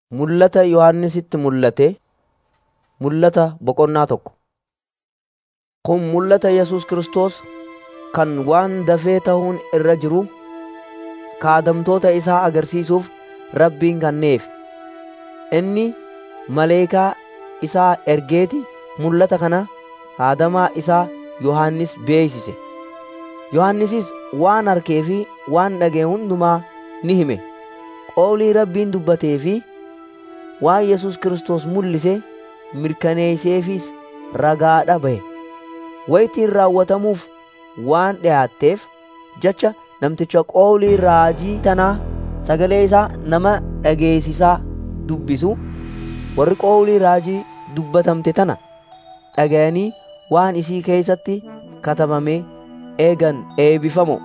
Mul'ata Yohannisitti mul'ate mul'ata boqonnaa tokko. Kun mul'ata Yesus Kiristoos kan waan dafee ta'uun irra jiru kaadamtoota isaa agarsiisuuf Rabbiin kenneef. Inni maleekaa isaa ergeeti mul'ata kana kaadamaa isaa Yohannis beeksise. Yohannisis waan arkee fi waan dhaga'e hundumaa ni hime. Qawlii Rabbiin dubbatee fi waan Yesus Kiristoos mul'ise mirkaneesseefis ragaadha bahe. Wayitiin raawwatamuuf waan dhiyaatteef jecha namticha qawlii raajii tanaa sagalee isaa nama dhageessisaa dubbisu warri qawlii raajii dubbatamte tana dhaga'anii waan isii keessatti katabame eegan eebbifamoo.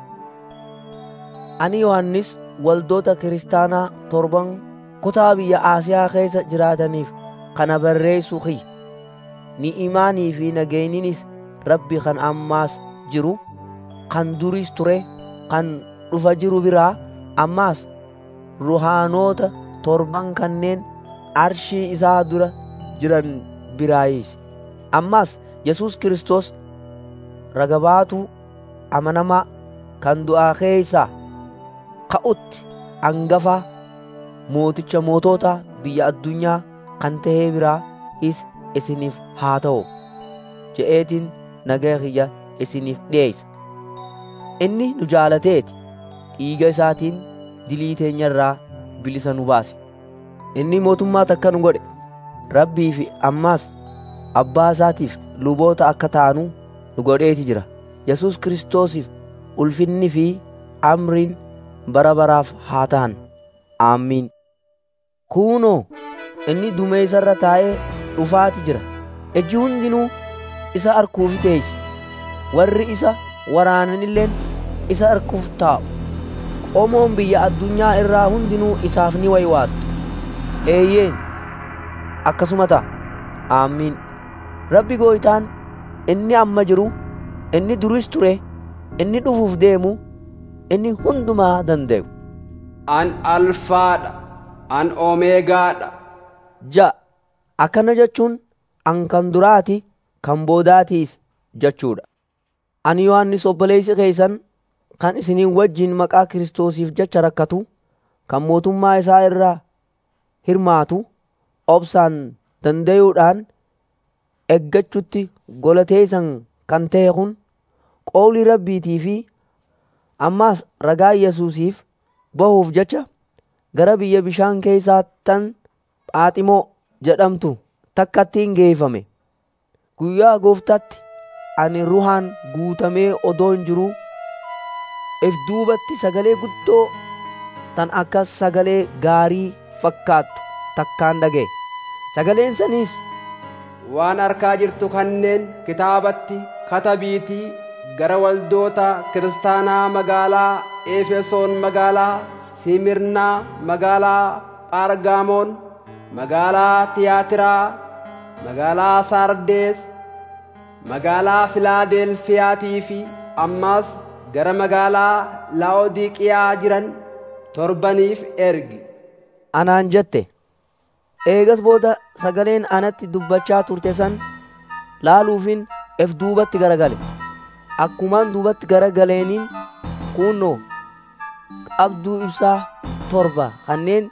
Ani Yohannis waldoota kiristaanaa torban kutaa biyya Asiyaa keessa jiraataniif kana barreessu kiyya. Ni'imaanii fi nageenyinis Rabbi kan ammaas jiru, kan duris ture, kan dhufa jiru biraa ammaas ruhaanoota torban kanneen arshii isaa dura jiran biraayis. Ammaas Yesus Kiristoos ragabaatuu amanamaa kan du'aa keessaa ka'utti hangafaa mooticha mootota biyya addunyaa kan ta'ee biraa is isiniif haa ta'u je'eetiin nagaa kiyya isiniif dhiyeessa. Inni nu jaalateeti dhiiga isaatiin dilii teenyarraa bilisa nu baase. Inni mootummaa takka nu godhe rabbii fi ammaas abbaa isaatiif luboota akka taanu nu godheeti jira. Yesus Kiristoosiif ulfinni fi amriin bara baraaf haa ta'an. Aamiin. Kuunoo inni dumeessarra taa'ee dhufaati jira. Ejji hundinuu isa arguuf teessi. Warri isa waraananilleen isa arguuf taa'u. Qomoon biyya addunyaa irraa hundinuu isaaf ni waywaattu. Eeyyeen akkasuma ta'a. Aamiin. Rabbi gooytaan inni amma jiru, inni duris ture, inni dhufuuf deemu, inni hundumaa danda'u. An alfaadha, an omeegaadha. Ja akkana jechuun an kan duraati kan boodaatiis jechuudha. Ani Yohannis obboleessi keessan kan isiniin wajjin maqaa Kiristoosiif jecha rakkatu kan mootummaa isaa irraa hirmaatu obsaan danda'uudhaan eggachutti golateessan kan ta'e kun qawlii rabbiitii fi ammaas ragaa Yesuusiif bahuuf jecha gara biyya bishaan keessaa tan Phaaximoo jedhamtu takkattiin geeffame. Guyyaa gooftaatti ani ruhaan guutamee odoon jiruu if duubatti sagalee guddoo tan akka sagalee gaarii fakkaattu takkaan dhaga'e. Sagaleen saniis Waan arkaa jirtu kanneen kitaabatti katabiitii gara waldoota kiristaanaa magaalaa Efesoon magaalaa Simirnaa magaalaa Phargaamoon magaalaa Tiyaatiraa magaalaa Sardees magaalaa Filaadelfiyaatii fi ammaas gara magaalaa Laodiqiyaa jiran torbaniif ergi. Anaan jette. Eegas booda sagaleen anatti dubbachaa turte san laaluufin ef duubatti garagale. Akkumaan duubatti garagaleeniin kunnoo qabduu ibsaa torba kanneen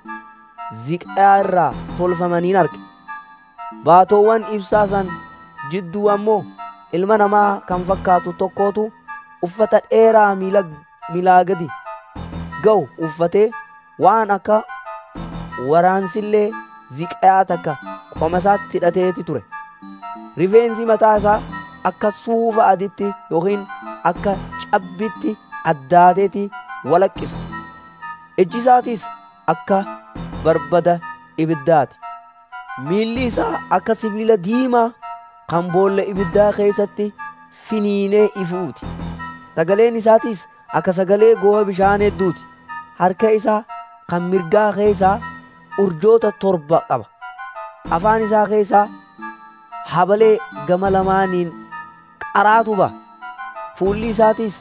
ziqaa irraa tolfamaniin arge. Baatoowwan ibsaa san jidduu ammoo ilma namaa kan fakkaatu tokkootu uffata dheeraa miilaa gadi ga'u uffatee waan akka waraansillee ziqaa takka qoma isaatti hidhateeti ture. Rifeensi mataa isaa akka suufa aditti yookiin akka cabbitti addaateeti walaqqisa. Ijji isaatis akka barbada ibiddaati. Miilli isaa akka sibiila diimaa kan boolla ibiddaa keessatti finiinee ifuuti. Sagaleen isaatis akka sagalee goo'a bishaan hedduuti. Harka isaa kan mirgaa keessaa urjoota torba qaba. Afaan isaa keessaa habalee gama lamaaniin qaraatu ba'a. Fuulli isaatis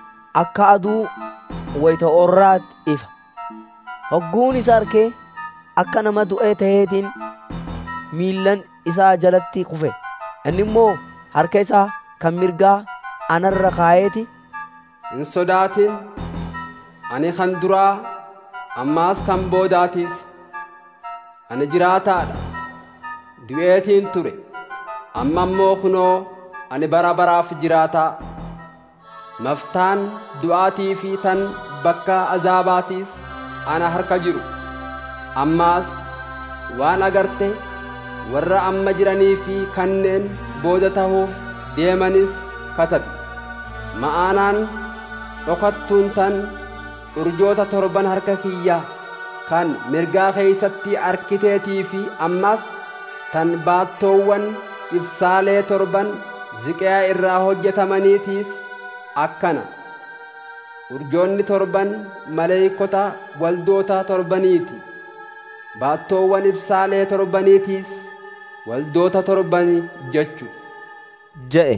akka aduu wayita orraatti ifa. Hogguun isa arkee akka nama du'ee ta'eetiin miillan isaa jalatti kufe inni immoo harka isaa kan mirgaa anarra kaayeeti hin sodaatin ani kan duraa ammaas kan boodaatiis ani jiraataadha du'eetiin ture amma immoo kunoo ani bara baraaf jiraataa maftaan du'aatii fi tan bakka azaabaatiis ana harka jiru ammaas waan agarte warra amma jiranii fi kanneen booda tahuuf deemanis katabi ma'aanaan dhokattuun tan urjoota torban harka kiyyaa kan mirgaa keeysatti arkiteetii fi ammas tan baattoowwan ibsaalee torban ziqaa irraa hojjetamaniitiis akkana urjoonni torban maleeykota waldoota torbaniiti baattoowwan ibsaalee torbaniitiis waldoota torbani jechu je'e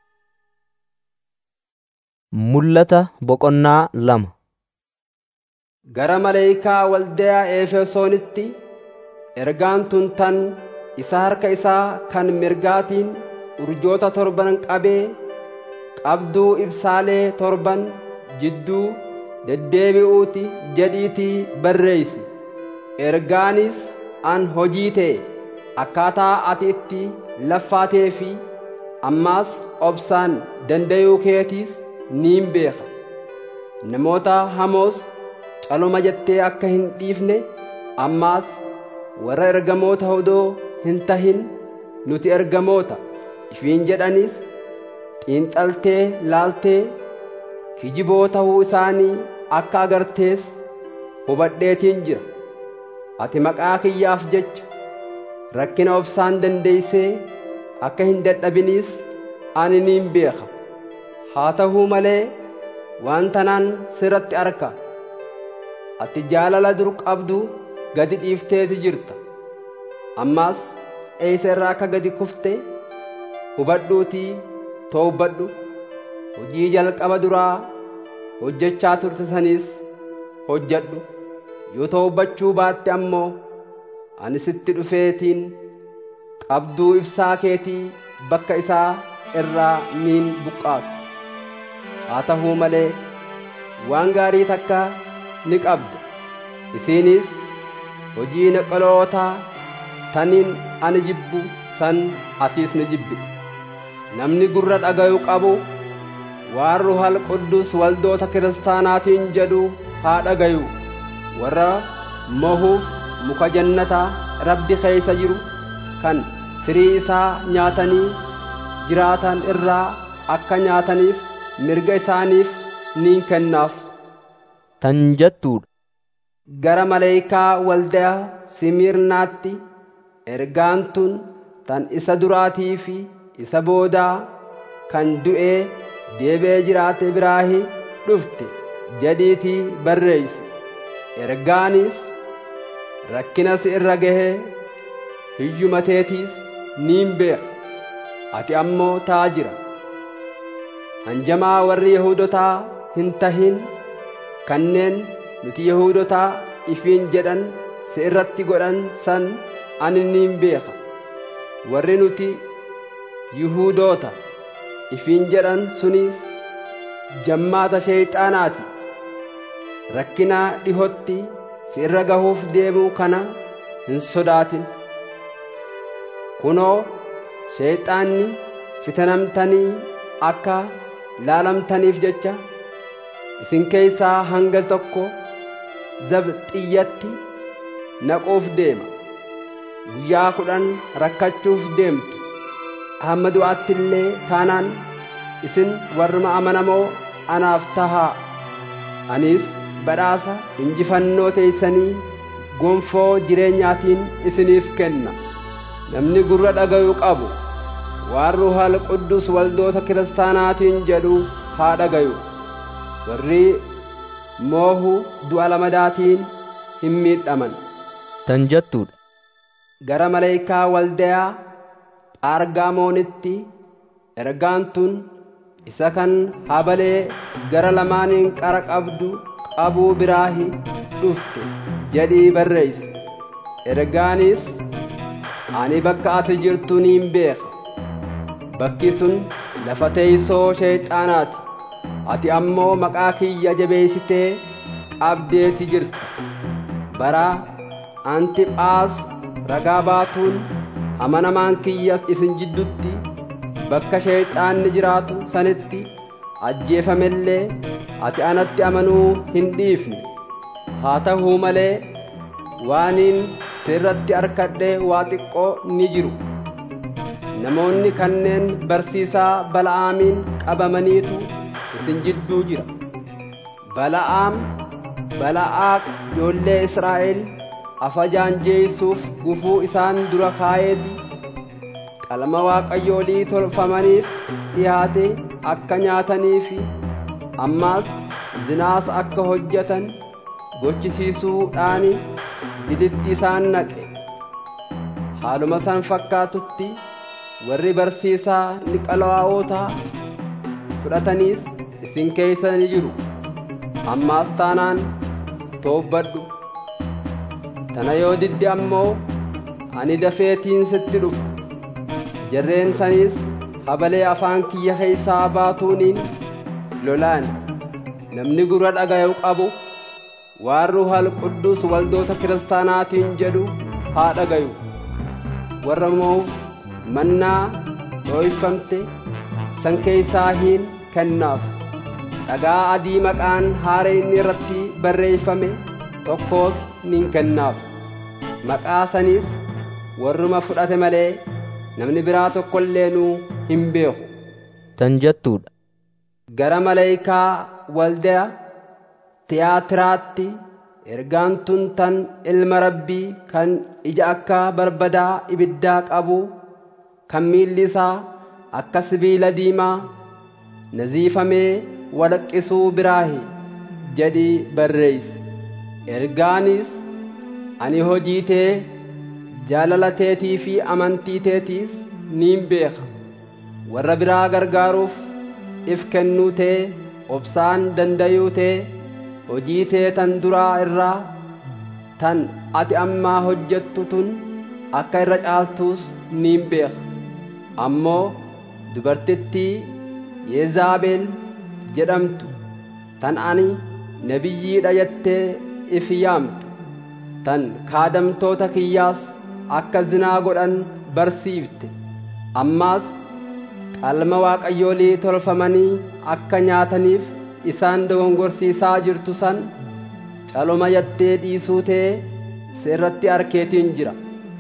mul'ata boqonnaa lama gara maleeykaa waldayaa efesoonitti ergaan tun tan isa harka isaa kan mirgaatiin urjoota torban qabee qabduu ibsaalee torban jidduu deddeebi'uuti jedhiitii barreeysi ergaanis an hojii ta'e akkaataa ati itti laffaatee fi ammaas obsaan dandayuu keetiis niin beeka namoota hamoos caloma jettee akka hin dhiifne ammaas warra ergamoota odoo hin tahin nuti ergamoota ifiin jedhanis xiinxaltee laaltee kijiboo tahuu isaanii akka agartees hubadheetiin jira ati maqaa kiyyaaf jecha rakkina obsaan dandeeysee akka hin dadhabiniis ani niin beeka haa tahuu malee waan tanaan sirratti arka ati jaalala dur qabdu gadi dhiifteeti jirta ammaas eeysa irraa akka gadi kufte hubadhuutii toowbadhu hojii jalqaba duraa hojjechaa turte saniis hojjadhu yoo toowbachuu baatte ammoo ani sitti dhufeetiin qabduu ibsaa keetii bakka isaa irraa niin buqqaasu haa tahuu malee waan gaarii takka ni qabda isiinis hojii naqalootaa taniin ani jibbu san atiis ni jibbite namni gurra dhagayu qabu waan ruhal quddus waldoota kiristaanaatiin jedhu haa dhagayu warra mohuuf muka jannataa rabbi keeysa jiru kan firii isaa nyaatanii jiraatan irraa akka nyaataniif mirga isaaniif niin kennaaf tan jettuudha gara maleeykaa waldaa simirnaatti ergaan tun tan isa duraatii fi isa boodaa kan du'ee deebee jiraate biraahi dhufte jedhiitii barreeysi ergaanis rakkina si irra gahee hiyyumateetiis niin beeka ati ammoo taajira hanjamaa warri yahudotaa hin tahin kanneen nuti yahudotaa ifiin jedhan si irratti godhan san ani niin beeka warri nuti yihuudoota ifiin jedhan sunis jammaata sheeyxaanaati rakkina dhihotti si irra gahuuf deemuu kana hin sodaatin kunoo sheeyxaanni fitanamtanii akka laalamtaniif jecha isin keeysaa hanga tokko zabxiyyatti naquuf deema guyyaa kudhan rakkachuuf deemtu hamma du'aatti illee taanaan isin warruma amanamoo anaaf tahaa anis badhaasa injifannoo teeysanii gonfoo jireenyaatiin isiniif kenna namni gurra dhagayu qabu waan ruhal quddus waldoota kiristaanaatiin jedhu haa dhagayu warri moohu du'a lamadaatiin hin miidhaman tan jettuudha gara maleeykaa waldayaa phaargaamoonitti ergaan tun isa kan habalee gara lamaaniin qara qabdu qabuu biraahi dhufte jedhii barreeyse ergaanis ani bakka ati jirtu niin beeka bakki sun lafa teeysoo sheexaanaati ati ammoo maqaa kiyya jabeessitee qabdeeti jirta bara antiphaas ragaa baatuun amanamaan kiyyas isin jiddutti bakka sheexaanni jiraatu sanitti ajjeefamellee ati anatti amanuu hin dhiifne haa ta'uu malee waaniin sirratti arkadhe waa xiqqoo ni jiru namoonni kanneen barsiisaa bala'aamiin qabamaniitu isin jidduu jira bala'aam bala'aaq ijoollee israa'el afajaan jeeysuuf gufuu isaan dura kaayeeti qalma waaqayyoolii tolfamaniif dhiyaate akka nyaataniifi ammaas zinaas akka hojjetan gochisiisuudhaani diditti isaan naqe haaluma san fakkaatutti warri barsiisaa niqalaa'ootaa fudhataniis isin keeysa ni jiru ammaas taanaan toobbadhu tana yoo didde ammoo ani dafeetiin sitti dhufa jarreen saniis habalee afaan kiyya keeysaa baatuuniin lolaan namni gurra dhagayu qabu waan ruuhal quddus waldoota kiristaanaatiin jedhu haa dhagayu warra moof mannaa dhooyfamte san keeysaa hin kennaaf dhagaa adii maqaan haara inni irratti barreeyfame tokkoos nin kennaaf maqaa sanis warruma fudhate malee namni biraa tokkoilleenuu hin beeku tan jettuudha gara maleeykaa waldaa tiyaatiraatti ergaan tun tan ilma rabbii kan ija akka barbadaa ibiddaa qabu kan miilli isaa akka sibiila diimaa naziifamee walaqqisuu biraahi jedhii barreeyse ergaanis ani hojii tee jaalala teetii fi amantii teetiis niin beeka warra biraa gargaaruuf if kennuu tee obsaan dandayuu tee hojii tee tan duraa irraa tan ati ammaa hojjettu tun akka irra caaltuus niin beeka ammoo dubartittii yeezaabeel jedhamtu tan ani nabiyyiidha jettee if yaamtu tan kaadamtoota kiyyaas akka zinaa godhan barsiifte ammaas qalma waaqayyoolii tolfamanii akka nyaataniif isaan dogongorsiisaa jirtu san caloma yattee dhiisuu tee sirratti arkeetiin jira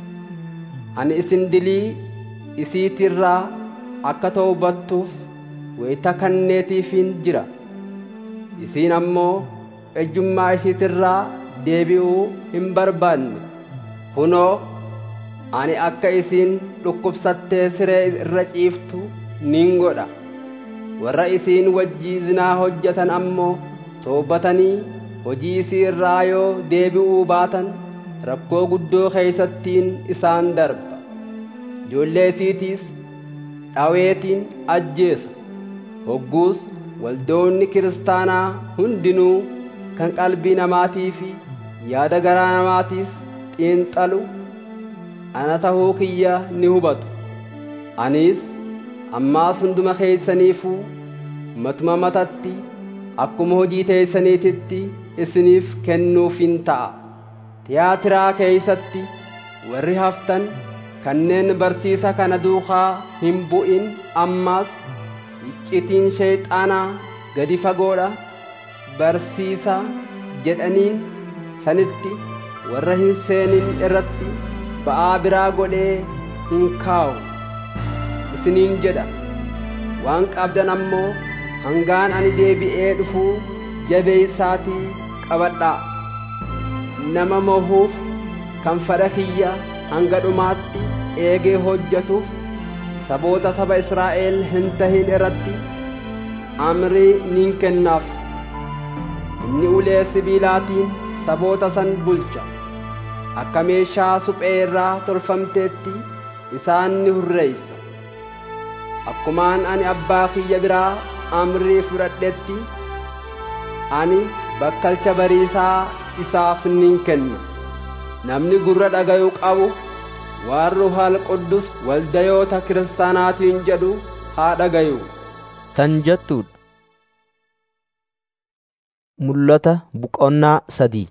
ani isin dilii isiitirraa akka toobattuuf wayita kanneetiifin jira isiin ammoo ejjummaa isiitirraa deebi'uu hin barbaanne kunoo ani akka isiin dhukkubsattee siree irra ciiftu nin godha warra isiin wajjii zinaa hojjetan ammoo toobbatanii hojii isii irraa yoo deebi'uu baatan rakkoo guddoo keeysattiin isaan darba ijoollee isiitiis dhaweetiin ajjeesa hogguus waldoonni kiristaanaa hundinuu kan qalbii namaatii fi yaada garaa namaatiis xiinxalu ana tahuu kiyya ni hubatu anis ammaas hunduma keeysaniifuu matuma matatti akkuma hojii teeysaniititti isiniif kennuufin ta'a tiyaatiraa keeysatti warri haftan kanneen barsiisa kana duukaa hin bu'in ammaas iccitiin sheeyxaanaa gadi fagoodha barsiisa jedhaniin sanitti warra hin seenin irratti ba'aa biraa godhee hin kaawu isiniin jedha waan qabdan ammoo hangaan ani deebi'ee dhufuu jabeeysaatii qabadhaa nama mohuuf kan fedha kiyya hanga dhumaatti eegee hojjetuuf saboota saba Israa'el hin tahin irratti amrii nin kennaaf inni ulee sibiilaatiin saboota san bulcha akka meeshaa suphee irraa tolfamteetti isaan ni hurreeysa akkumaan ani abbaa kiyya biraa amrii fudhadhetti ani bakkalcha bariisaa isaaf nin kenna namni gurra dhagayuu qabu waan ruuhaal quddus waldayoota kiristaanaatiin jedhu haa dhagayu tan jettuudha. Mul'ata boqonnaa sadii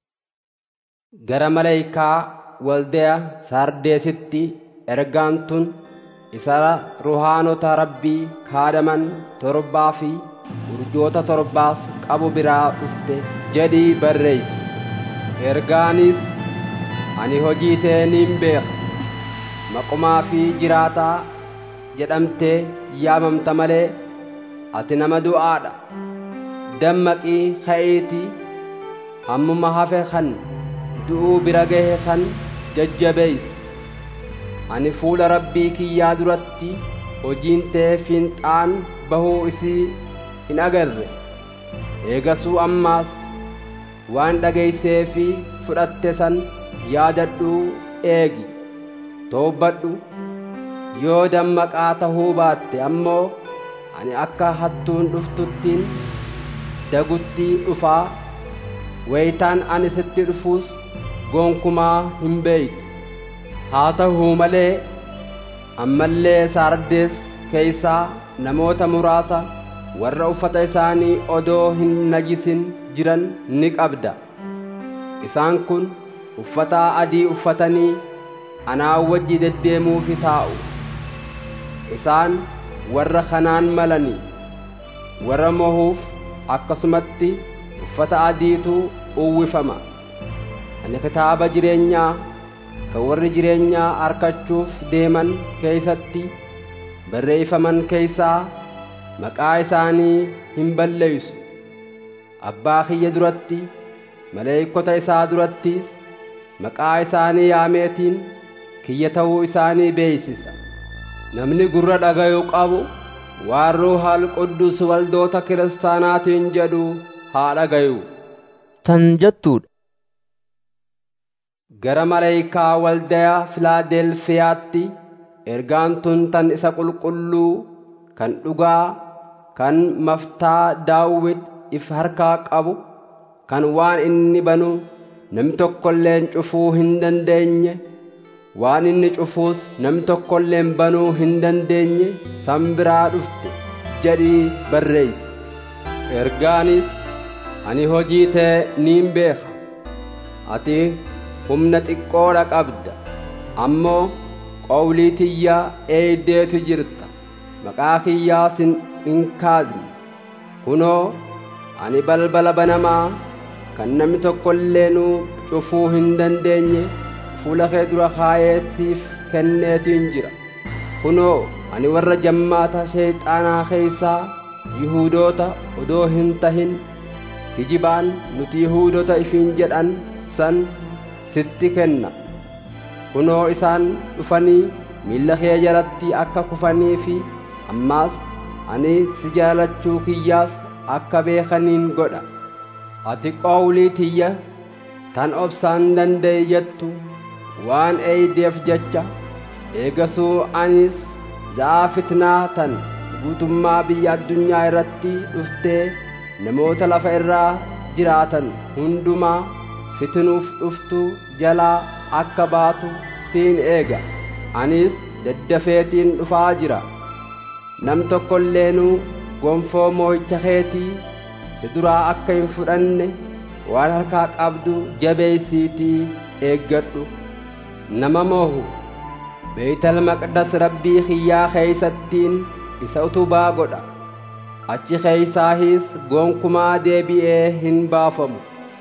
gara maleeyikaa waldaya sardeesitti ergaan tun isa ruhaanota rabbii kaadaman torbaa fi urjoota torbaas qabu biraa dhufte jedhii barreessi ergaanis ani hojii tee niin beeka maqumaa fi jiraataa jedhamtee yaamamta malee ati nama du'aadha dammaqii ka'eetii hammuma hafe kan du'uu bira gahe kan jajjabeeysi ani fuula rabbii kiyyaa duratti hojiin tee fiinxaan bahuu isii hin agarre eegasuu ammaas waan dhageeysee fi fudhatte san yaadadhuu eegi toobbadhu yoo dammaqaa tahuu baatte ammoo ani akka hattuun dhuftuttiin dagutti dhufaa wayitaan ani sitti dhufuus gonkumaa hin beeytu haa ta'uu malee ammallee saardees keeysaa namoota muraasa warra uffata isaanii odoo hin najisin jiran ni qabda isaan kun uffata adii uffatanii anaa wajji deddeemuufi taa'u isaan warra kanaan malanii warra mohuuf akkasumatti uffata adiitu uwwifama ani kitaaba jireenyaa kan warri jireenyaa arkachuuf deeman keeysatti barreeyfaman keeysaa maqaa isaanii hin balleeysu abbaa kiyya duratti maleeykota isaa durattiis maqaa isaanii yaameetiin kiyya ta'uu isaanii beeysisa namni gurra dhagayuu qabu waan ruuhaal quddus waldoota kiristaanaatiin jedhu haa dhagayu tan jettuudha. gara maleeyikaa waldaya filaadelfiyaatti ergaan tun tan isa qulqulluu kan dhugaa kan maftaa daawwit if harkaa qabu kan waan inni banu namni tokkolleen cufuu hin dandeenye waan inni cufuus namni tokkolleen banuu hin dandeenye san biraa dhufte jedhii barreeysi ergaanis ani hojii tee niin beeka ati humna xiqqoodha qabda ammoo qowlii tiyya eeydeetu jirta maqaa kiyyaa sin hin kaadne kunoo ani balbala banamaa kan namni tokkoilleenuu cufuu hin dandeenye fuula kee dura kaayeetiif kenneetiin jira kunoo ani warra jammaata sheeyxaanaa keeysaa yihuudoota odoo hin tahin kijibaan nuti yihuudoota ifiin jedhan san sitti kenna kunoo isaan dhufanii miilla kee jalatti akka kufanii fi ammaas ani si jaalachuu kiyyaas akka beekaniin godha ati qowlii tiyya tan obsaan danda'e jettu waan eeydeef jecha eegasuu anis za'aa fitnaa tan guutummaa biyya addunyaa irratti dhuftee namoota lafa irraa jiraatan hundumaa fitinuuf dhuftu jalaa akka baatu siin eega anis daddafeetiin dhufaa jira nam tokkoilleenuu gonfoo moo'icha keetii si duraa akka hin fudhanne waan harkaa qabdu jabeeysiitii eeggadhu nama moohu beeytal maqdas rabbii kiyyaa keeysattiin isa utubaa godha achi keeysaahis gonkumaa deebi'ee hin baafamu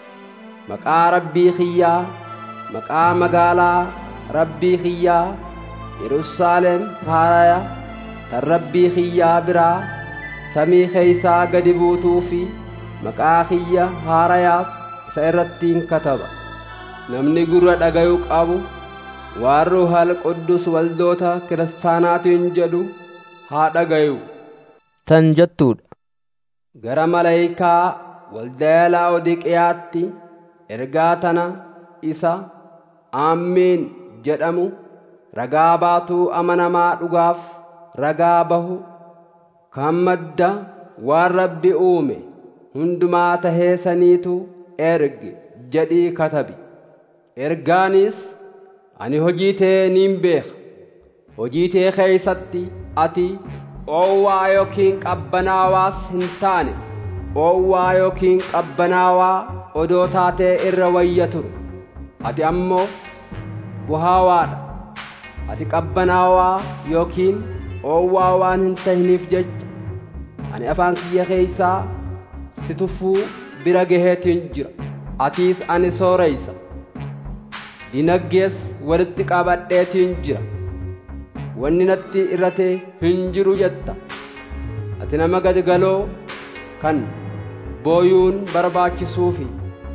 maqaa rabbii kiyyaa maqaa magaalaa rabbii kiyyaa yerusaalem haaraya tan rabbii kiyyaa biraa samii keeysaa gadi buutuu fi maqaa kiyya haarayaas isa irrattiin kataba namni gurra dhagayuu qabu waan ruuhal quddus waldoota kiristaanaatiin jedhu haa dhagayu tan jettuudha. gara maleeykaa waldaya laa'odiqiyaatti ergaa tana isa aammiin jedhamu ragaa baatuu amanamaa dhugaaf ragaa bahu kan madda waan rabbi uume hundumaa tahee saniitu erge jedhii katabi ergaanis ani hojii tee niin beeka hojii tee keeysatti ati oowwaa yookiin qabbanaawaas hin taane oowwaa yookiin qabbanaawaa odoo taatee irra wayya turu ati ammoo buhaawaadha ati qabbanaawaa yookiin oowwaa waan hin tahiniif jecha ani afaan kiyya keeysaa si tuffuu bira gaheetiin jira atiis ani sooreysa dinaggees walitti qabadheetiin jira wanni natti irrate hin jiru jetta ati nama gadigaloo kan booyuun barbaachisuufi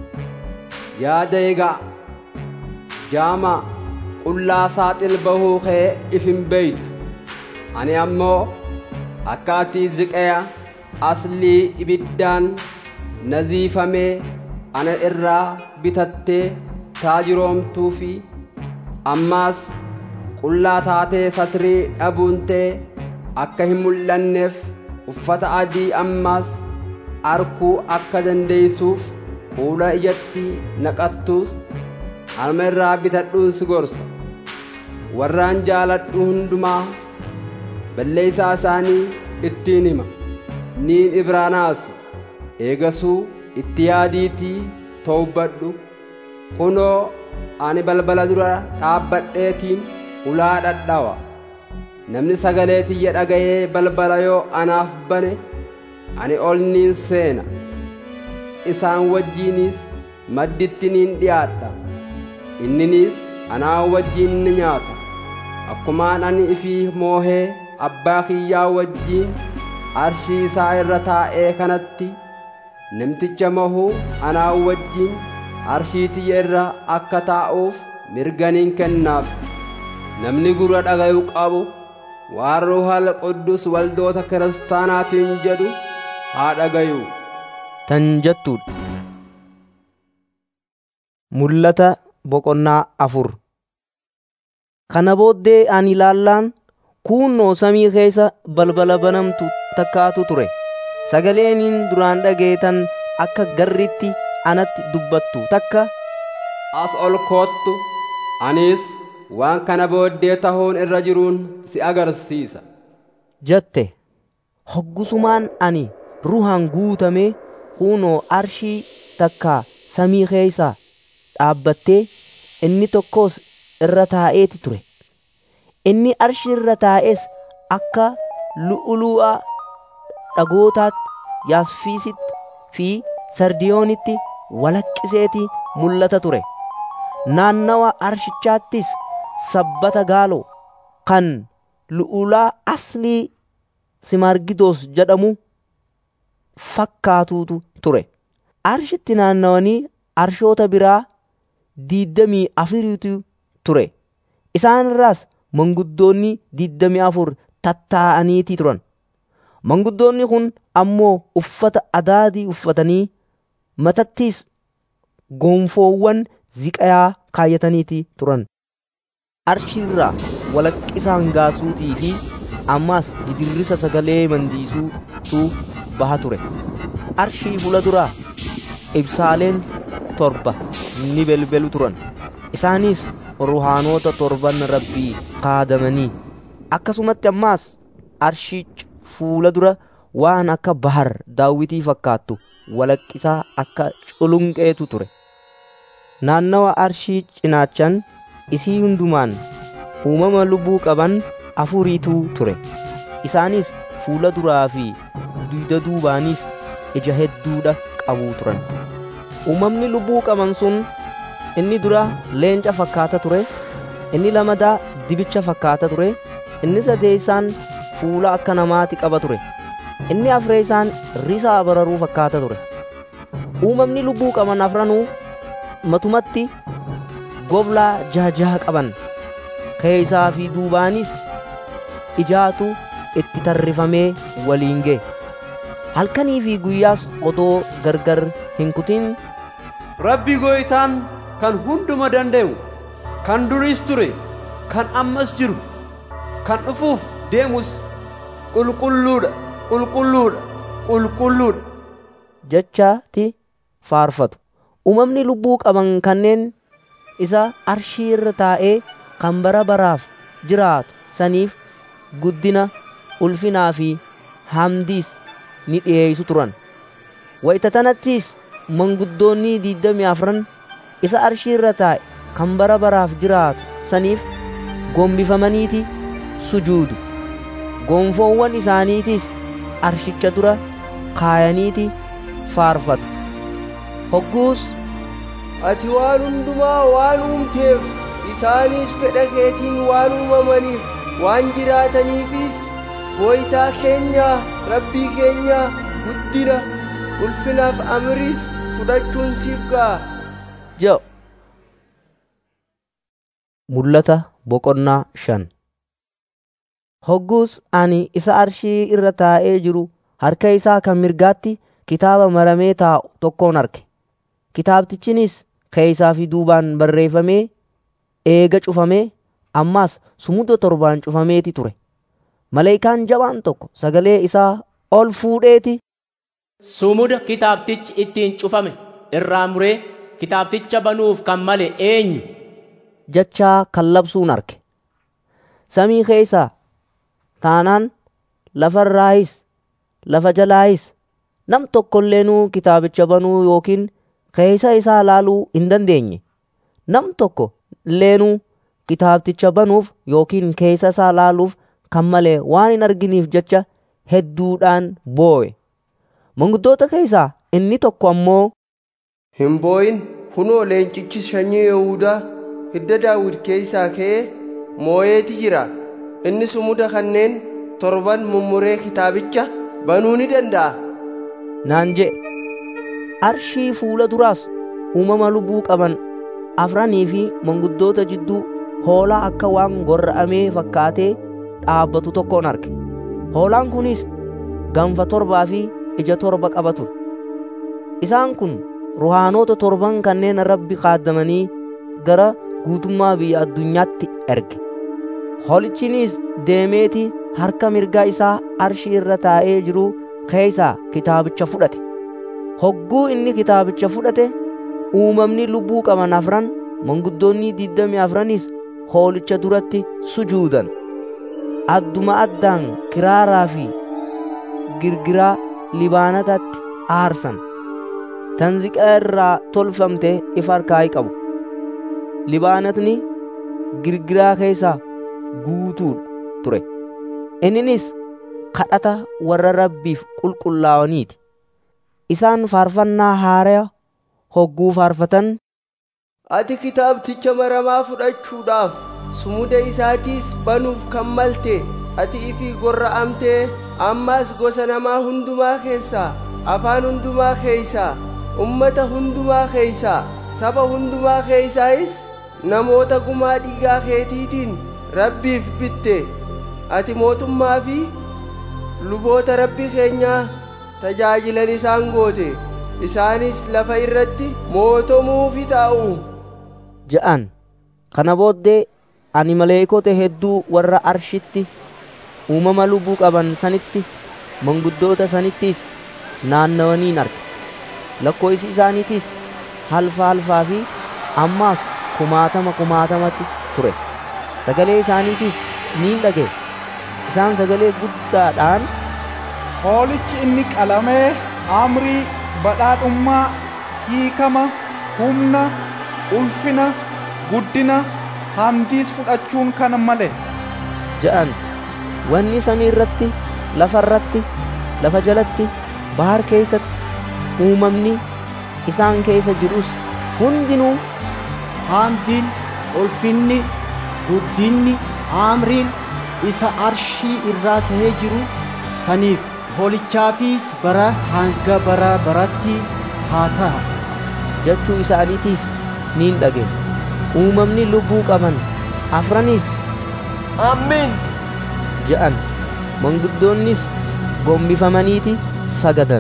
yaada egaa jaamaa qullaa saaxil bahuu kee if hin beeytu ani ammoo akka ati ziqaya aslii ibiddaan naziifamee ana irraa bitattee taajiroomtuu fi ammaas qullaa taatee satrii dhabuuntee akka hin mul'anneef uffata adii ammaas arkuu akka dandeeysuuf fuula ijatti naqattuus harma irraa bitadhuun si gorsa warraan jaaladhu hundumaa balleeysaa isaanii ittiin hima niin ibraanaas eegasuu itti yaadiitii towbadhu kunoo ani balbala dura dhaabbadheetiin ulaa dhadhawa namni sagalee tiyya dhaga'ee balbala yoo anaaf bane ani ol niin seena isaan wajjiinis madditti niin dhiyaadha inninis anaa wajjiin ni nyaata akkumaan ani ifii moohee abbaa kiyyaa wajjiin arshii isaa irra taa'ee kanatti namticha mahuu anaa wajjiin arshii tiyya irra akka taa'uuf mirganiin kennaaf namni gurra dhaga'u qabu waan ruuhal quddus waldoota kiristaanaatiin jedhu haa dhagayu tan jettuudha. Mul'ata boqonnaa afur Kana booddee ani ilaallaan kuunnoo samii keessa balbala banamtu takkaatu ture. Sagaleeniin duraan dhageetan akka garritti anatti dubbattu takka as ol koottu anis waan kana booddee tahuun irra jiruun si agarsiisa jette. Hoggusumaan ani ruhaan guutamee kuunoo arshii takka samii keessa dhaabbattee inni tokkos irra taa'eeti ture. Inni arshii irra taa'es akka lu'ulu'aa dhagootaatti yaasfiisitti fi sardiyoonitti walaqqiseeti mul'ata ture. Naannawa arshichaattis sabbata gaaloo kan lu'ulaa aslii simargidoos jedhamu fakkaatuutu ture. Arshitti naannawanii arshoota biraa diiddamii afuriitu ture. Isaan irraas manguddoonni diiddamii afur tattaa'aniiti turan. Manguddoonni kun ammoo uffata adaadii uffatanii matattis gonfoowwan ziqayaa kaayataniiti turan. Arshiirraa walaqqisaan gaasuutii fi ammaas didirrisa sagalee mandiisuutu baha ture. Arshii fuula duraa ibsaaleen torba ni belbelu turan. Isaanis ruhaanoota torban rabbii kaadamanii akkasumatti ammaas arshiich fuula dura waan akka bahar daawwitii fakkaattu walaqqisaa akka culunqeetu ture. Naannawa arshii cinaachan isii hundumaan uumama lubbuu qaban afuriitu ture. Isaanis fuula duraa fi duyda duubaanis ija hedduudha qabu turan. Uumamni lubbuu qaban sun inni dura leenca fakkaata ture, inni lamadaa dibicha fakkaata ture, inni sadeessaan fuula akka namaati qaba ture. Inni afreessaan risaa bararuu fakkaata ture. Uumamni lubbuu qaban afranuu matumatti goblaa jaha jaha qaban. Keessaa fi duubaanis ijaatu itti tarrifamee waliin ga'e. Halkanii fi guyyaas odoo gargar hin kutin Rabbi gooytaan kan hunduma danda'u kan duriis ture kan ammas jiru kan dhufuuf deemus qulqulluudha qulqulluudha qulqulluudha jechaati faarfatu. Uumamni lubbuu qaban kanneen isa arshii irra taa'ee kan bara baraaf jiraatu saniif guddina ulfinaa fi hamdiis ni dhiyeessu turan wayita tanattis manguddoonni diidamii afran isa arshii irra taa'e kan bara baraaf jiraatu saniif gombifamaniiti sujuudu gonfoowwan isaaniitis arshicha dura kaayaniiti faarfatu hogguus ati waan hundumaa waan uumteef isaanis fedha keetiin waan uumamaniif waan jiraataniifis booytaa keenya rabbii keenya guddina ulfinaaf amriis fudhachuun siif ga'a jedhu mul'ata boqonnaa shan hogguus ani isa arshii irra taa'ee jiru harka isaa kan mirgaatti kitaaba maramee taa'u tokkoon arge kitaabtichinis keessaa fi duubaan barreeffamee eega cufamee ammaas sumuda torbaan cufameeti ture maleekaan jabaan tokko sagalee isaa ol fuudheeti Sumuda kitaabtichi ittiin cufame irraa muree kitaabticha banuuf kan male eenyu? jechaa kallabsuun arge samii keessaa taanaan lafarraayis lafa jalaayis nam tokkoilleenuu kitaabicha banuu yookiin keessa isaa laaluu hin dandeenye nam tokko illeenuu kitaabticha banuuf yookiin keessa isaa laaluuf kan malee waan hin arginiif jecha hedduudhaan boo'e manguddoota keessaa inni tokko ammoo hin boo'in kunoo leencichi sanyii Yihuudaa hidda daawit keessaa ka'ee moo'eeti jira inni sumuda kanneen torban mummuree kitaabicha banuu ni danda'a naan jedhe arshii fuula duraas uumama lubbuu qaban afranii fi manguddoota jidduu hoolaa akka waan gorra'amee fakkaatee dhaabbatu tokkoon arge hoolaan kunis ganfa torbaa fi ija torba qaba ture isaan kun ruhaanoota torban kanneen rabbi kaaddamanii gara guutummaa biyya addunyaatti erge hoolichinis deemeeti harka mirgaa isaa arshii irra taa'ee jiru keessaa kitaabicha fudhate hogguu inni kitaabicha fudhate uumamni lubbuu qaban afran manguddoonni diddamii afranis hoolicha duratti sujuudan adduma addaan kiraaraa fi girgiraa libaanatatti aarsan tanziqaa irraa tolfamte ifa harkaa qabu libaanatni girgiraa keessaa guutuudha ture inninis kadhata warra rabbiif qulqullaa'aniiti isaan faarfannaa haaraa hogguu faarfatan ati kitaabticha maramaa fudhachuudhaaf sumuda isaatiis banuuf kan malte ati ifii gorra'amtee ammaas gosa namaa hundumaa keessaa afaan hundumaa keessaa ummata hundumaa keessaa saba hundumaa keessaayis namoota gumaa dhiigaa keetiitiin rabbiif bitte ati mootummaa fi luboota rabbi keenyaa tajaajilan isaan goote isaanis lafa irratti mootomuufi taa'u jedhan kana booddee ani maleekota hedduu warra arshitti uumama lubbuu qaban sanitti manguddoota sanittis naannawaniin arge lakkoofsi isaaniitis halfa halfaa fi ammaas kumaatama kumaatamatti ture sagalee isaaniitis niin dhage isaan sagalee guddaadhaan hoolichi inni qalamee amrii badhaadhummaa hiikama humna ulfina guddina hamdiis fudhachuun kan male jedhan wanni samii irratti lafa irratti lafa jalatti bahar keessatti uumamni isaan keessa jirus hundinuu hamdiin ulfinni guddinni amriin isa arshii irraa tahee jiru saniif hoolichaafis bara hanga bara baratti haa ta'a jechuu isaaniitiis niin dhage uumamni lubbuu qaban afranis amiin jedhan manguddoonnis gombifamaniiti sagadan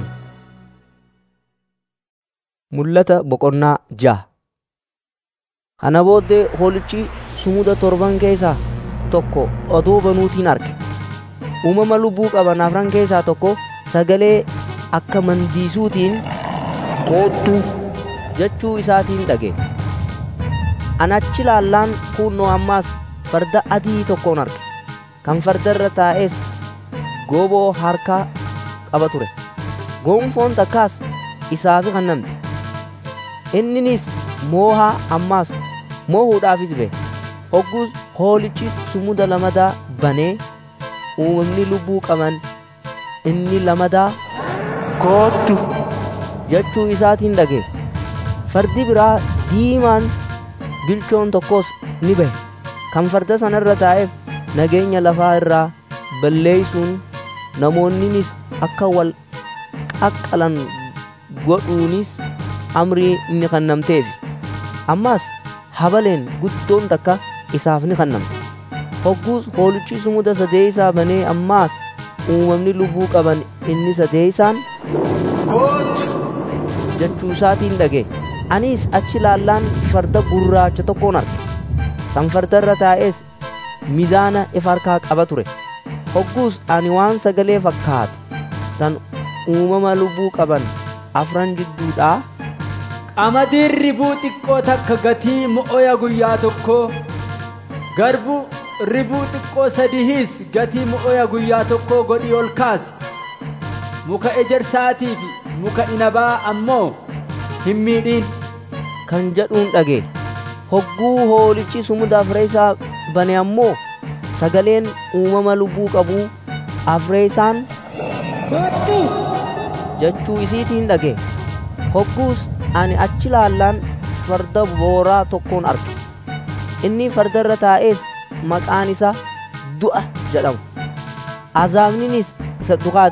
mul'ata boqonnaa ja'a kana booddee hoolichi sumuda torban keessaa tokko odoo banuutiin arge uumama lubbuu qaban afran keessaa tokko sagalee akka mandiisuutiin koottu jechuu isaatiin dhage anachi laallaan kunnoo ammaas farda adii tokkoon arge kan farda irra taa'es gooboo harkaa qaba ture gonfoon takkaas isaafi kennamte inninis moohaa ammaas moohuudhaafis ba'e hogguus hoolichi sumuda lamadaa banee uumamni lubbuu qaban inni lamadaa koottu jechuu isaatiin dhage fardi biraa diimaan bilchoon tokkos ni bahe kan farda sana irra taa'eef nageenya lafaa irraa balleeysuun namoonninis akka wal qaqqalan godhuunis amrii ni kennamteefi ammaas habaleen guddoon takka isaaf ni kennamte hogguus hoolichi sumuda sadeeysaa banee ammaas uumamni lubbuu qaban inni sadeeysaan koottu jechuu isaatiin dhage anis achi laallaan farda gurraacha tokkoon arge kan farda irra taa'es mizaana ifa harkaa qaba ture hogguus ani waan sagalee fakkaatu tan uumama lubbuu qaban afran jidduudhaa qamadiin ribuu xiqqoo takka gatii mo'oya guyyaa tokkoo garbuu ribuu xiqqoo sadihiis gatii mo'oya guyyaa tokkoo godhii ol kaase muka ejersaatii fi muka inabaa ammoo hin miidhiin kan jedhuun dhage hogguu hoolichi sumuda afree isaa bane ammoo sagaleen uumama lubbuu qabuu afree isaan jechuu isiitiin dhage hogguus ani achi laallaan farda booraa tokkoon arge inni farda irra taa'ees maqaan isaa du'a jedhamu azaabninis isa dukaa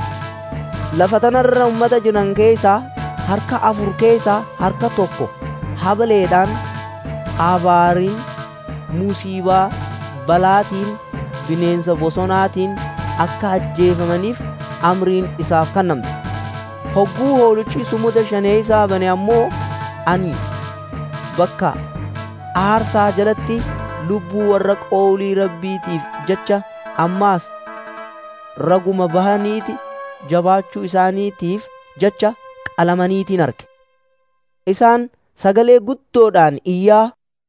deeme lafa tanarra ummata jiran keessaa harka afur keessaa harka tokko habaleedhaan abaariin musiibaa balaatiin bineensa bosonaatiin akka ajjeefamaniif amriin isaaf kennamte hogguu hoolichi sumuda shanee isaa bane ammoo ani bakka aarsaa jalatti lubbuu warra qoolii rabbiitiif jecha ammaas raguma bahaniiti jabaachuu isaaniitiif jecha qalamaniitiin arge isaan sagalee guddoodhaan iyyaa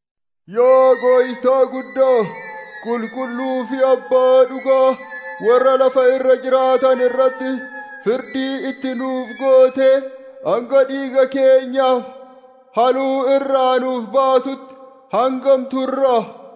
Yaa gooytaa guddoo qulqulluu fi abbaa dhugaa warra lafa irra jiraatan irratti firdii itti nuuf goote hanga dhiiga keenyaaf haluu irraa nuuf baatutti hangam turra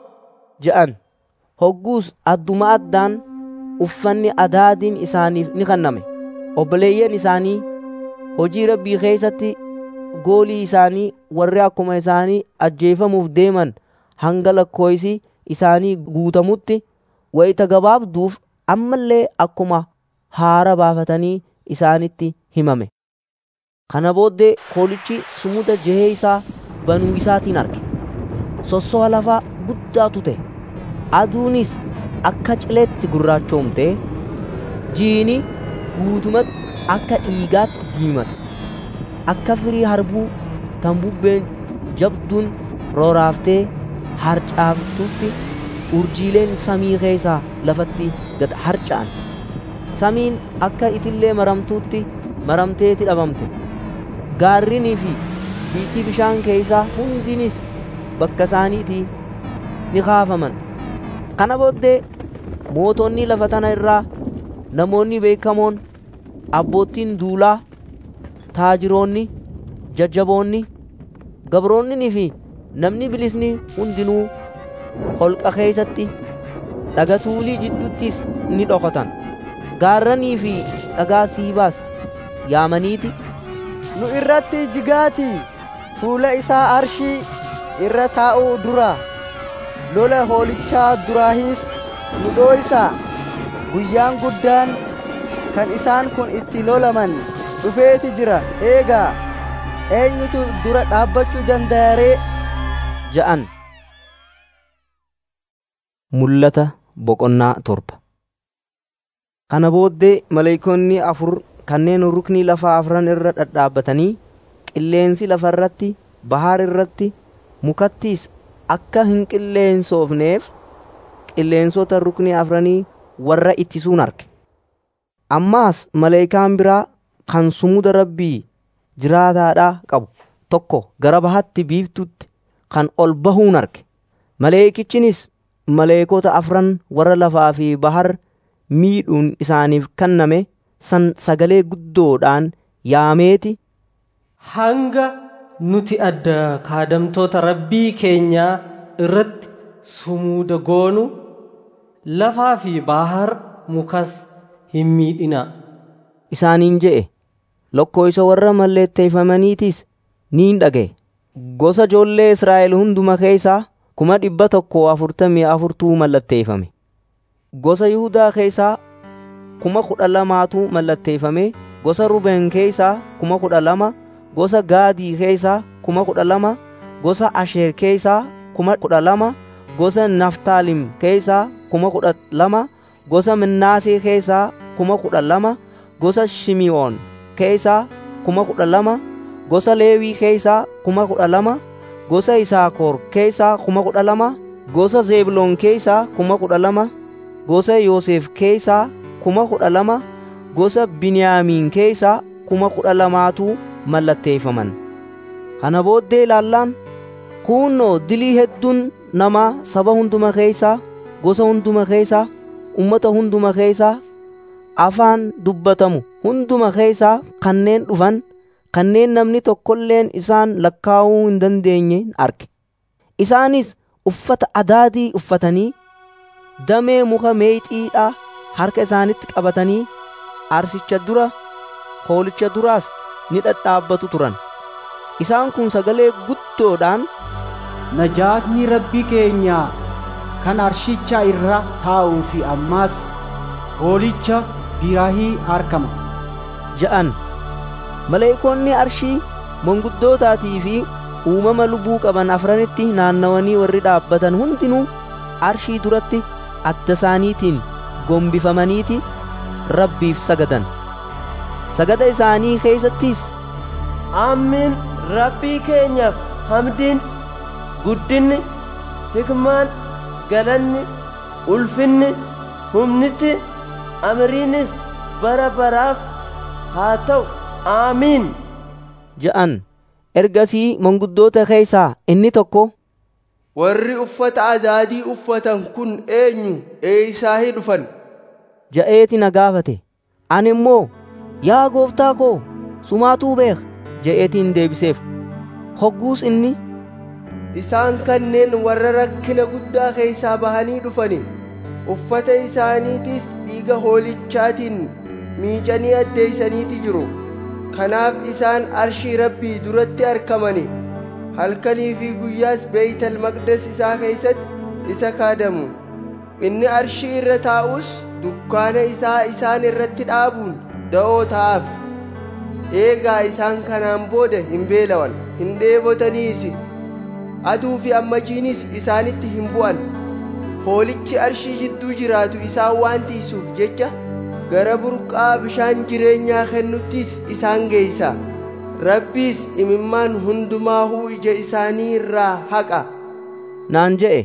je'an hogguus adduma addaan uffanni adaadiin isaaniif ni kenname obboleeyyan isaanii hojii rabbii keessatti goolii isaanii warri akkuma isaanii ajjeefamuuf deeman hanga lakkooysi isaanii guutamutti wayita gabaabduuf ammallee akkuma haara baafatanii isaanitti himame kana booddee hoolichi sumuda jehee isaa banuu isaatiin arge sossoha lafaa guddaatu ta'e aduunis akka cileetti gurraachoomte jiini guutumatti akka dhiigaatti diimate akka firii harbuu tan bubbeen jabduun rooraaftee harcaaftutti urjiileen samii keessaa lafatti gad harca'an samiin akka itillee maramtuutti maramteeti dhabamte gaarrinii fi biitii bishaan keessaa hundinis bakka isaaniitii ni kaafaman kana booddee mootonni lafa tana irraa namoonni beekamoon abboottiin duulaa taajiroonni jajjaboonni gabroonnii fi namni bilisni hundinuu holqa keessatti dhagatuulii jidduuttis ni dhokatan gaarranii fi dhagaa siibaas yaamaniiti nu irratti jigaati fuula isaa arshii irra taa'uu dura lola hoolichaa duraahis nu dhooysaa guyyaan guddaan kan isaan kun itti lolaman dhufeeti jira eegaa eenyutu dura dhaabbachuu danda'aree ja'an mul'ata boqonnaa torba kana booddee maleeykonni afur kanneen ruknii lafaa afran irra dhadhaabbatanii qilleensi lafa irratti bahaar irratti mukattiis akka hin qilleensoofneef qilleensota ruknii afranii warra ittisuun arge ammaas maleekaan biraa kan sumuda rabbii jiraataadhaa qabu tokko gara bahatti biiftutti kan ol bahuun arge maleekichinis maleekota afran warra lafaa fi bahar miidhuun isaaniif kenname san sagalee guddoodhaan yaameeti hanga nuti adda kaadamtoota rabbii keenyaa irratti sumuuda goonu lafaa fi bahar mukas hin miidhina isaaniin je'e lokkooysa warra malleetteeffamaniitiis niin dhaga'e gosa ijoollee Israa'el hunduma keessaa kuma dhibba tokko afurtamii afurtuu mallatteeffame gosa Yihudaa keessaa kuma kudha lamaatu mallatteeffame gosa Rubeen keessaa kuma kudha lama gosa Gaadii keessaa kuma kudha lama gosa Asheer keessaa kuma kudha lama gosa Naftaalim keessaa kuma kudha lama gosa Minnaasee keessaa kuma kudha lama gosa Shimi'oon keessaa kuma kudha lama gosa Leewii keessaa kuma kudha lama gosa Isaakoor keessaa kuma kudha lama gosa Zeebloon keessaa kuma kudha lama gosa Yoosef keessaa kuma kudha lama gosa Biniyaamiin keessaa kuma kudha lamaatu mallatteeffaman kana booddee ilaallaan kuunnoo dilii hedduun namaa saba hunduma keessaa gosa hunduma keessaa ummata hunduma keessaa afaan dubbatamu hunduma keessaa kanneen dhufan kanneen namni tokkolleen isaan lakkaa'uu hin dandeenye arge isaanis uffata adaadii uffatanii damee muka meexiidhaa harka isaanitti qabatanii arsicha dura hoolicha duraas ni dhadhaabbatu turan isaan kun sagalee guddoodhaan najaatni rabbii keenyaa kan arshicha irra taa'uu fi ammaas hoolicha biraahii argama ja'an maleekoonni arshii manguddootaatii fi uumama lubbuu qaban afranitti naannawanii warri dhaabbatan hundinuu arshii duratti adda isaaniitiin gombifamaniiti rabbiif sagadan sagada isaanii keessattis amiin rabbii keenyaaf hamdiin guddinni hikmaan galanni ulfinni humniti amriinis bara baraaf haa ta'u aamiin ja'an ergasii manguddoota keessaa inni tokko warri uffata adaadii uffatan kun eenyu eeyisaahii dhufan ja'eeti na gaafate ani immoo yaa gooftaa koo sumaatuu beek ja'eetiin deebiseef hogguus inni isaan kanneen warra rakkina guddaa keessaa bahanii dhufani uffata isaaniitis dhiiga hoolichaatiin miicanii addeeysaniiti jiru kanaaf isaan arshii rabbii duratti argamani halkanii fi guyyaas beeytal maqdes isaa keessatti isa kaadamu inni arshii irra taa'us dukkaana isaa isaan irratti dhaabuun da'oo ta'aaf eegaa isaan kanaan booda hin beelawan hin dheebotaniisi aduu fi ammajiinis isaanitti hin bu'an hoolichi arshii jidduu jiraatu isaan waan tiisuuf jecha gara burqaa bishaan jireenyaa kennuttis isaan geeysa rabbiis imimmaan hundumaahuu ija isaanii irraa haqa naan je'e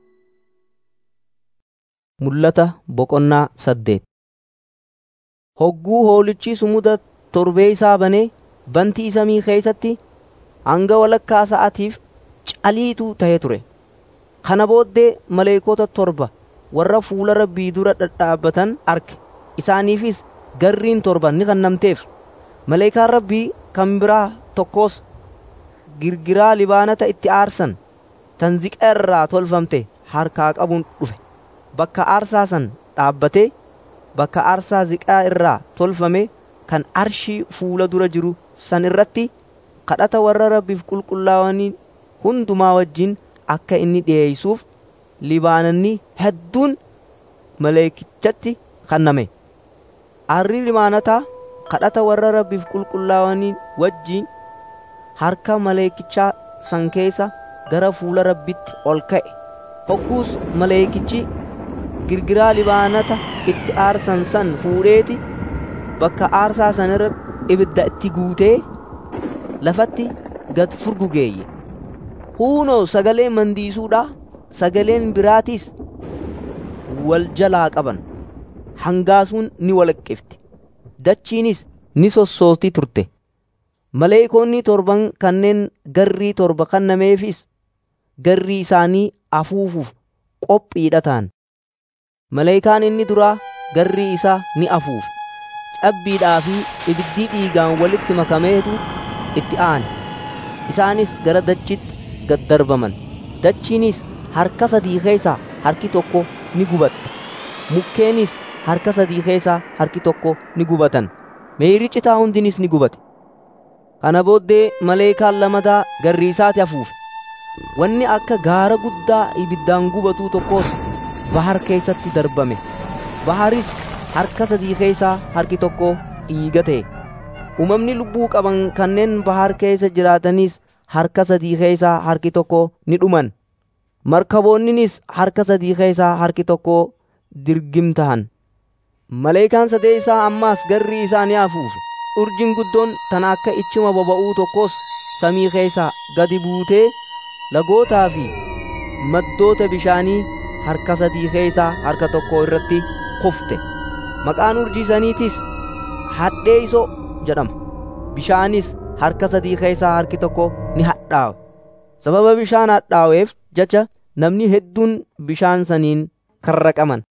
mul'ata boqonnaa saddeet hogguu hoolichi sumuda torbee isaa banee bantii samii keessatti hanga walakkaa sa'atiif caliituu ta'ee ture kana booddee maleekota torba warra fuula rabbii dura dhadhaabbatan arge isaaniifis garriin torba ni kennamteef maleekaan rabbii kan biraa tokkos girgiraa libaanata itti aarsan tan ziqa irraa tolfamte harkaa qabuun dhufe bakka aarsaa san dhaabbatee bakka aarsaa ziqaa irraa tolfame kan arshii fuula dura jiru san irratti kadhata warra rabbiif qulqullaa'anii hundumaa wajjin akka inni dhi'eeysuuf libaananni hedduun maleekichatti kenname aarri libaanataa kadhata warra rabbiif qulqullaa'anii wajjin harka maleekichaa san keessa gara fuula rabbitti ol ka'e hogguus maleekichi girgiraa libaanata itti aarsan san fuudheeti bakka aarsaa san irra ibidda itti guutee lafatti gad furgugeeyye huunoo sagalee mandiisuudha sagaleen biraatiis wal jalaa qaban hangaasuun ni walaqqifti dachiinis ni sossooti turte maleekoonni torban kanneen garrii torba kennameefis garrii isaanii afuufuuf qophiidha ta'an maleekaan inni duraa garrii isaa ni afuufe cabbiidhaa fi ibiddii dhiigaan walitti makameetu itti aane isaanis gara dachitti gad darbaman dachiinis harka sadii keessaa harki tokko ni gubatte mukkeenis harka sadii keessaa harki tokko ni gubatan meeyrii citaa hundinis ni gubate kana booddee maleekaan lamadaa garrii isaati afuufe wanni akka gaara guddaa ibiddaan gubatuu tokkos bahar keessatti darbame baharis harka sadii keessaa harki tokko dhiiga ta'e uumamni lubbuu qaban kanneen bahar keessa jiraatanis harka sadii keessaa harki tokko ni dhuman markaboonninis harka sadii keessaa harki tokko dirgim tahan maleekaan sadee isaa ammaas garrii isaa ni afuufe urjiin guddoon tan akka ichima boba'uu tokkos samii keessaa gadi buutee lagootaa fi maddoota bishaanii harka sadii keessaa harka tokko irratti kufte maqaan urjii saniitis hadheeyso jedhama bishaanis harka sadii keessaa harki tokko ni hadhaawe sababa bishaan hadhaaweef jecha namni hedduun bishaan saniin karraqaman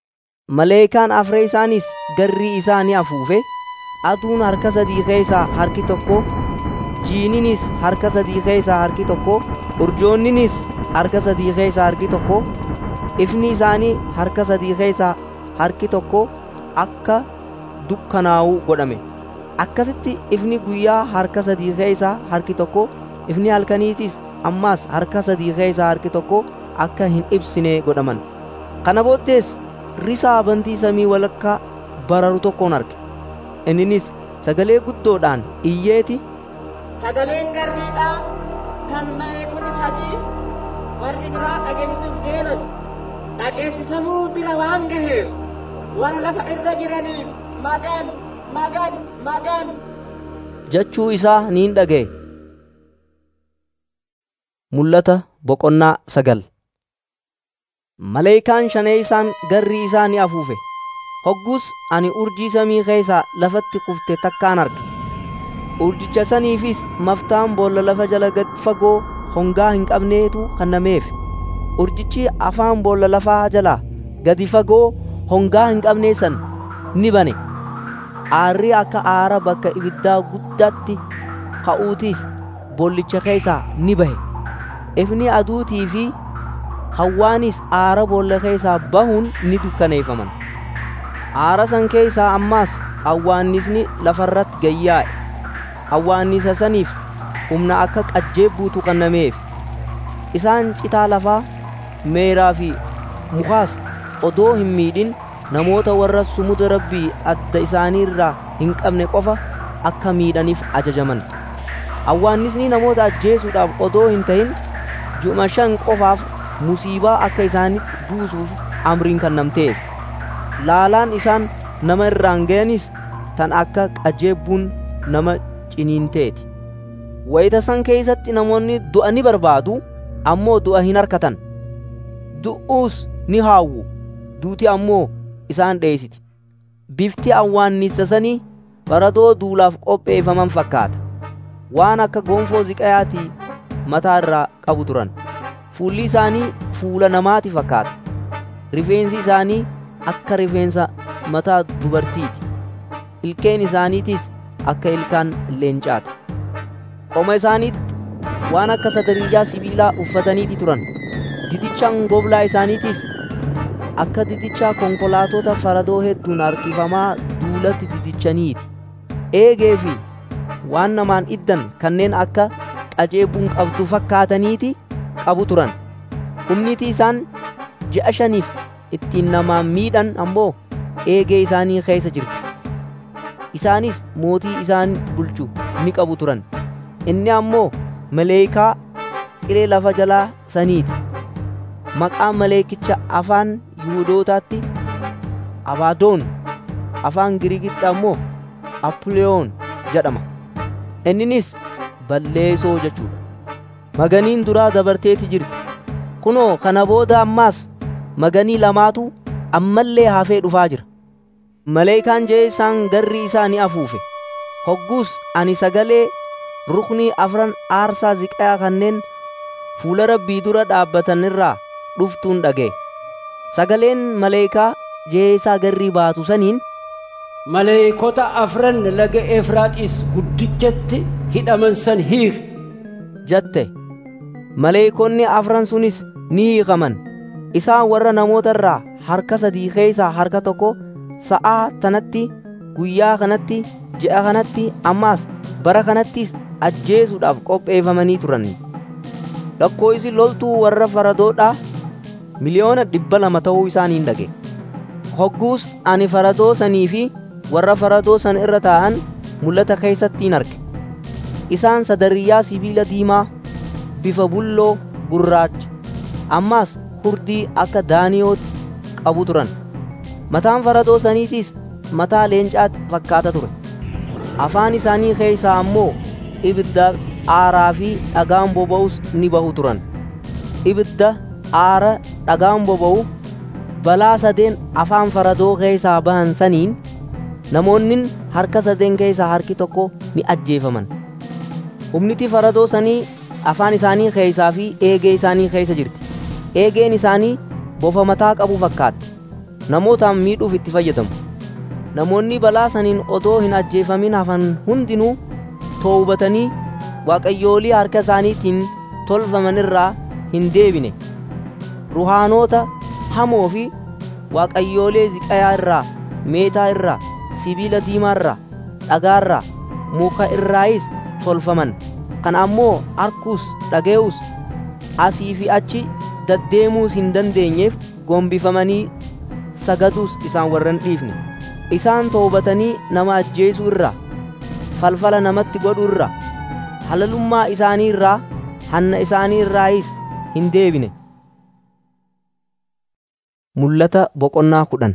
maleekaan afree isaanis garrii isaa ni afuufe aduun harka sadii keessaa harki tokko jiininis harka sadii keessaa harki tokko urjoonninis harka sadii keessaa harki tokko ifni isaanii harka sadii keessaa harki tokko akka dukkanaa'uu godhame akkasitti ifni guyyaa harka sadii keessaa harki tokko ifni halkaniitis ammaas harka sadii keessaa harki tokko akka hin ibsine godhaman kana booddees risaa bantii samii walakkaa bararu tokkoon arge inninis sagalee guddoodhaan iyyeeti sagaleen garriidhaa kan maleekonni sadii warri biraa dhageessisuuf deeman dhageessisamuu bira waan gaheef warra lafa irra jiraniif magan magan magan jechuu isaa niin dhaga'e mul'ata boqonnaa sagal maleekaan shanee isaan garrii isaa ni afuufe hoggus ani urjii samii keessaa lafatti kufte takkaan arge urjicha saniifis maftaan boolla lafa jala gad fagoo hongaa hin qabneetu kennameef urjichi afaan boolla lafaa jalaa gadi fagoo hongaa hin qabnee san ni bane aarri akka aara bakka ibiddaa guddaatti ka'uutiis boollicha keessaa ni bahe ifni aduutii fi hawwaanis aara boolla keessaa bahuun ni dukkaneeffaman aara san keessaa ammaas hawwaannisni lafarratti gayyaa'e hawwaannisa saniif humna akka qajjeebbuutu kennameef isaan citaa lafaa meeraa fi mukaas odoo hin miidhin namoota warra sumuda rabbii adda isaanii irraa hin qabne qofa akka miidhaniif ajajaman hawwaannisni namoota ajjeesuudhaaf odoo hin ta'in juma shan qofaaf musiibaa akka isaanitti buusuuf amriin kennamteef laalaan isaan nama irraan ga'anis tan akka qajeebbuun nama ciniinteeti wayita san keessatti namoonni du'a ni barbaadu ammoo du'a hin harkatan du'uus ni haawwu duuti ammoo isaan dheessiti bifti awwaannisa sanii faradoo duulaaf qopheeffaman fakkaata waan akka gonfoo ziqayaatii mataa irraa qabu turan fuulli isaanii fuula namaati fakkaata rifeensi isaanii akka rifeensa mataa dubartiiti ilkeen isaaniitis akka ilkaan leencaati qoma isaaniitti waan akka sadariijaa sibiilaa uffataniiti turan didichaan goblaa isaaniitis akka didichaa konkolaatota faradoo hedduun harkifamaa duulatti didichaniiti eegee fi waan namaan iddan kanneen akka qajeebuun qabdu fakkaataniiti qabu turan humniti isaan ji'a shaniif ittiin namaan miidhan ammoo eegee isaanii keessa jirti isaanis mootii isaan bulchu ni qabu turan inni ammoo maleekaa qilee lafa jalaa saniiti maqaan maleekicha afaan yihuudootaatti abaadoon afaan giriikitti ammoo apuleyoon jedhama inninis balleessoo jechuudha maganiin duraa dabarteeti jirti kunoo kana booda ammaas maganii lamaatu ammallee hafee dhufaa jira maleekaan jee isaan garri isaa ni afuufe hogguus ani sagalee ruknii afran aarsaa ziqayaa kanneen fuula rabbii dura dhaabbatanirraa dhuftuun dhaga'e sagaleen maleekaa jeesaa garrii baatu saniin maleeykota afran laga efraaxiis guddichatti hidhaman san hiiki jette maleeykonni afran sunis ni hiikaman isaan warra namoota irraa harka sadii keessaa harka tokko sa'aa tanatti guyyaa kanatti ji'a kanatti ammaas bara kanattis ajjeesuudhaaf qopheeffamanii turan lakkoofsi loltuu warra faradoodhaa miliyoona dhibba lama ta'uu isaaniin dhage hogguus ani faradoo sanii fi warra faradoo san irra taa'an mul'ata keessattiin arge isaan sadariyyaa sibiila diimaa bifa bulloo gurraacha ammaas hurdii akka daaniyooti qabu turan mataan faradoo saniitiis mataa leencaatti fakkaata ture afaan isaanii keessaa ammoo ibidda aaraa fi dhagaan boba'us ni bahu turan ibidda aara dhagaan boba'u balaa sadeen afaan faradoo keessaa bahan saniin namoonni harka sadeen keessaa harki tokko ni ajjeefaman humniti faradoo sanii afaan isaanii keessaa fi eegee isaanii keessa jirti eegeen isaanii bofa mataa qabu fakkaatti namootaan miidhuuf itti fayyadamu namoonni balaa saniin otoo hin ajjeefamin hafan hundinuu toobatanii waaqayyoolii harka isaaniitiin tolfamanirraa hin deebine ruhaanoota hamoo fi waaqayyoolee ziqayaa irraa meetaa irraa sibiila diimaa irraa dhagaa irraa muka irraayis tolfaman kan ammoo arkuus dhage'uus asii fi achi daddeemuus hin dandeenyeef gombifamanii sagaduus isaan warran dhiifne isaan toobatanii nama ajjeesuu irraa falfala namatti godhu irraa halalummaa isaanii irraa hanna isaanii irraayis hin deebine mul'ata boqonnaa kudhan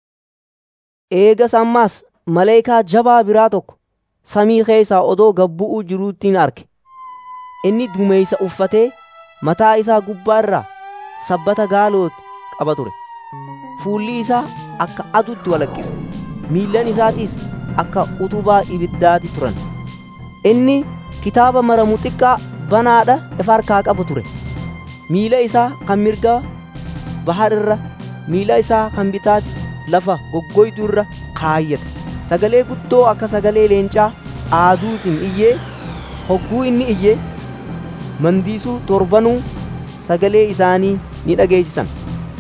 eegas ammaas maleekaa jabaa biraa tokko samii keessaa odoo gabbu'uu jiruuttiin arge inni dumeeysa uffatee mataa isaa gubbaa irraa sabbata gaalooti qaba ture fuulli isaa akka adutti walaqqisa miillan isaatiis akka utubaa ibiddaati turan inni kitaaba maramu xiqqaa banaadha ifa harkaa qabu ture miila isaa kan mirgaa bahar irra miila isaa kan bitaatti lafa goggoydu irra kaayyata sagalee guddoo akka sagalee leencaa aaduutiin iyyee hogguu inni iyyee mandiisuu torbanuu sagalee isaanii ni dhageessisan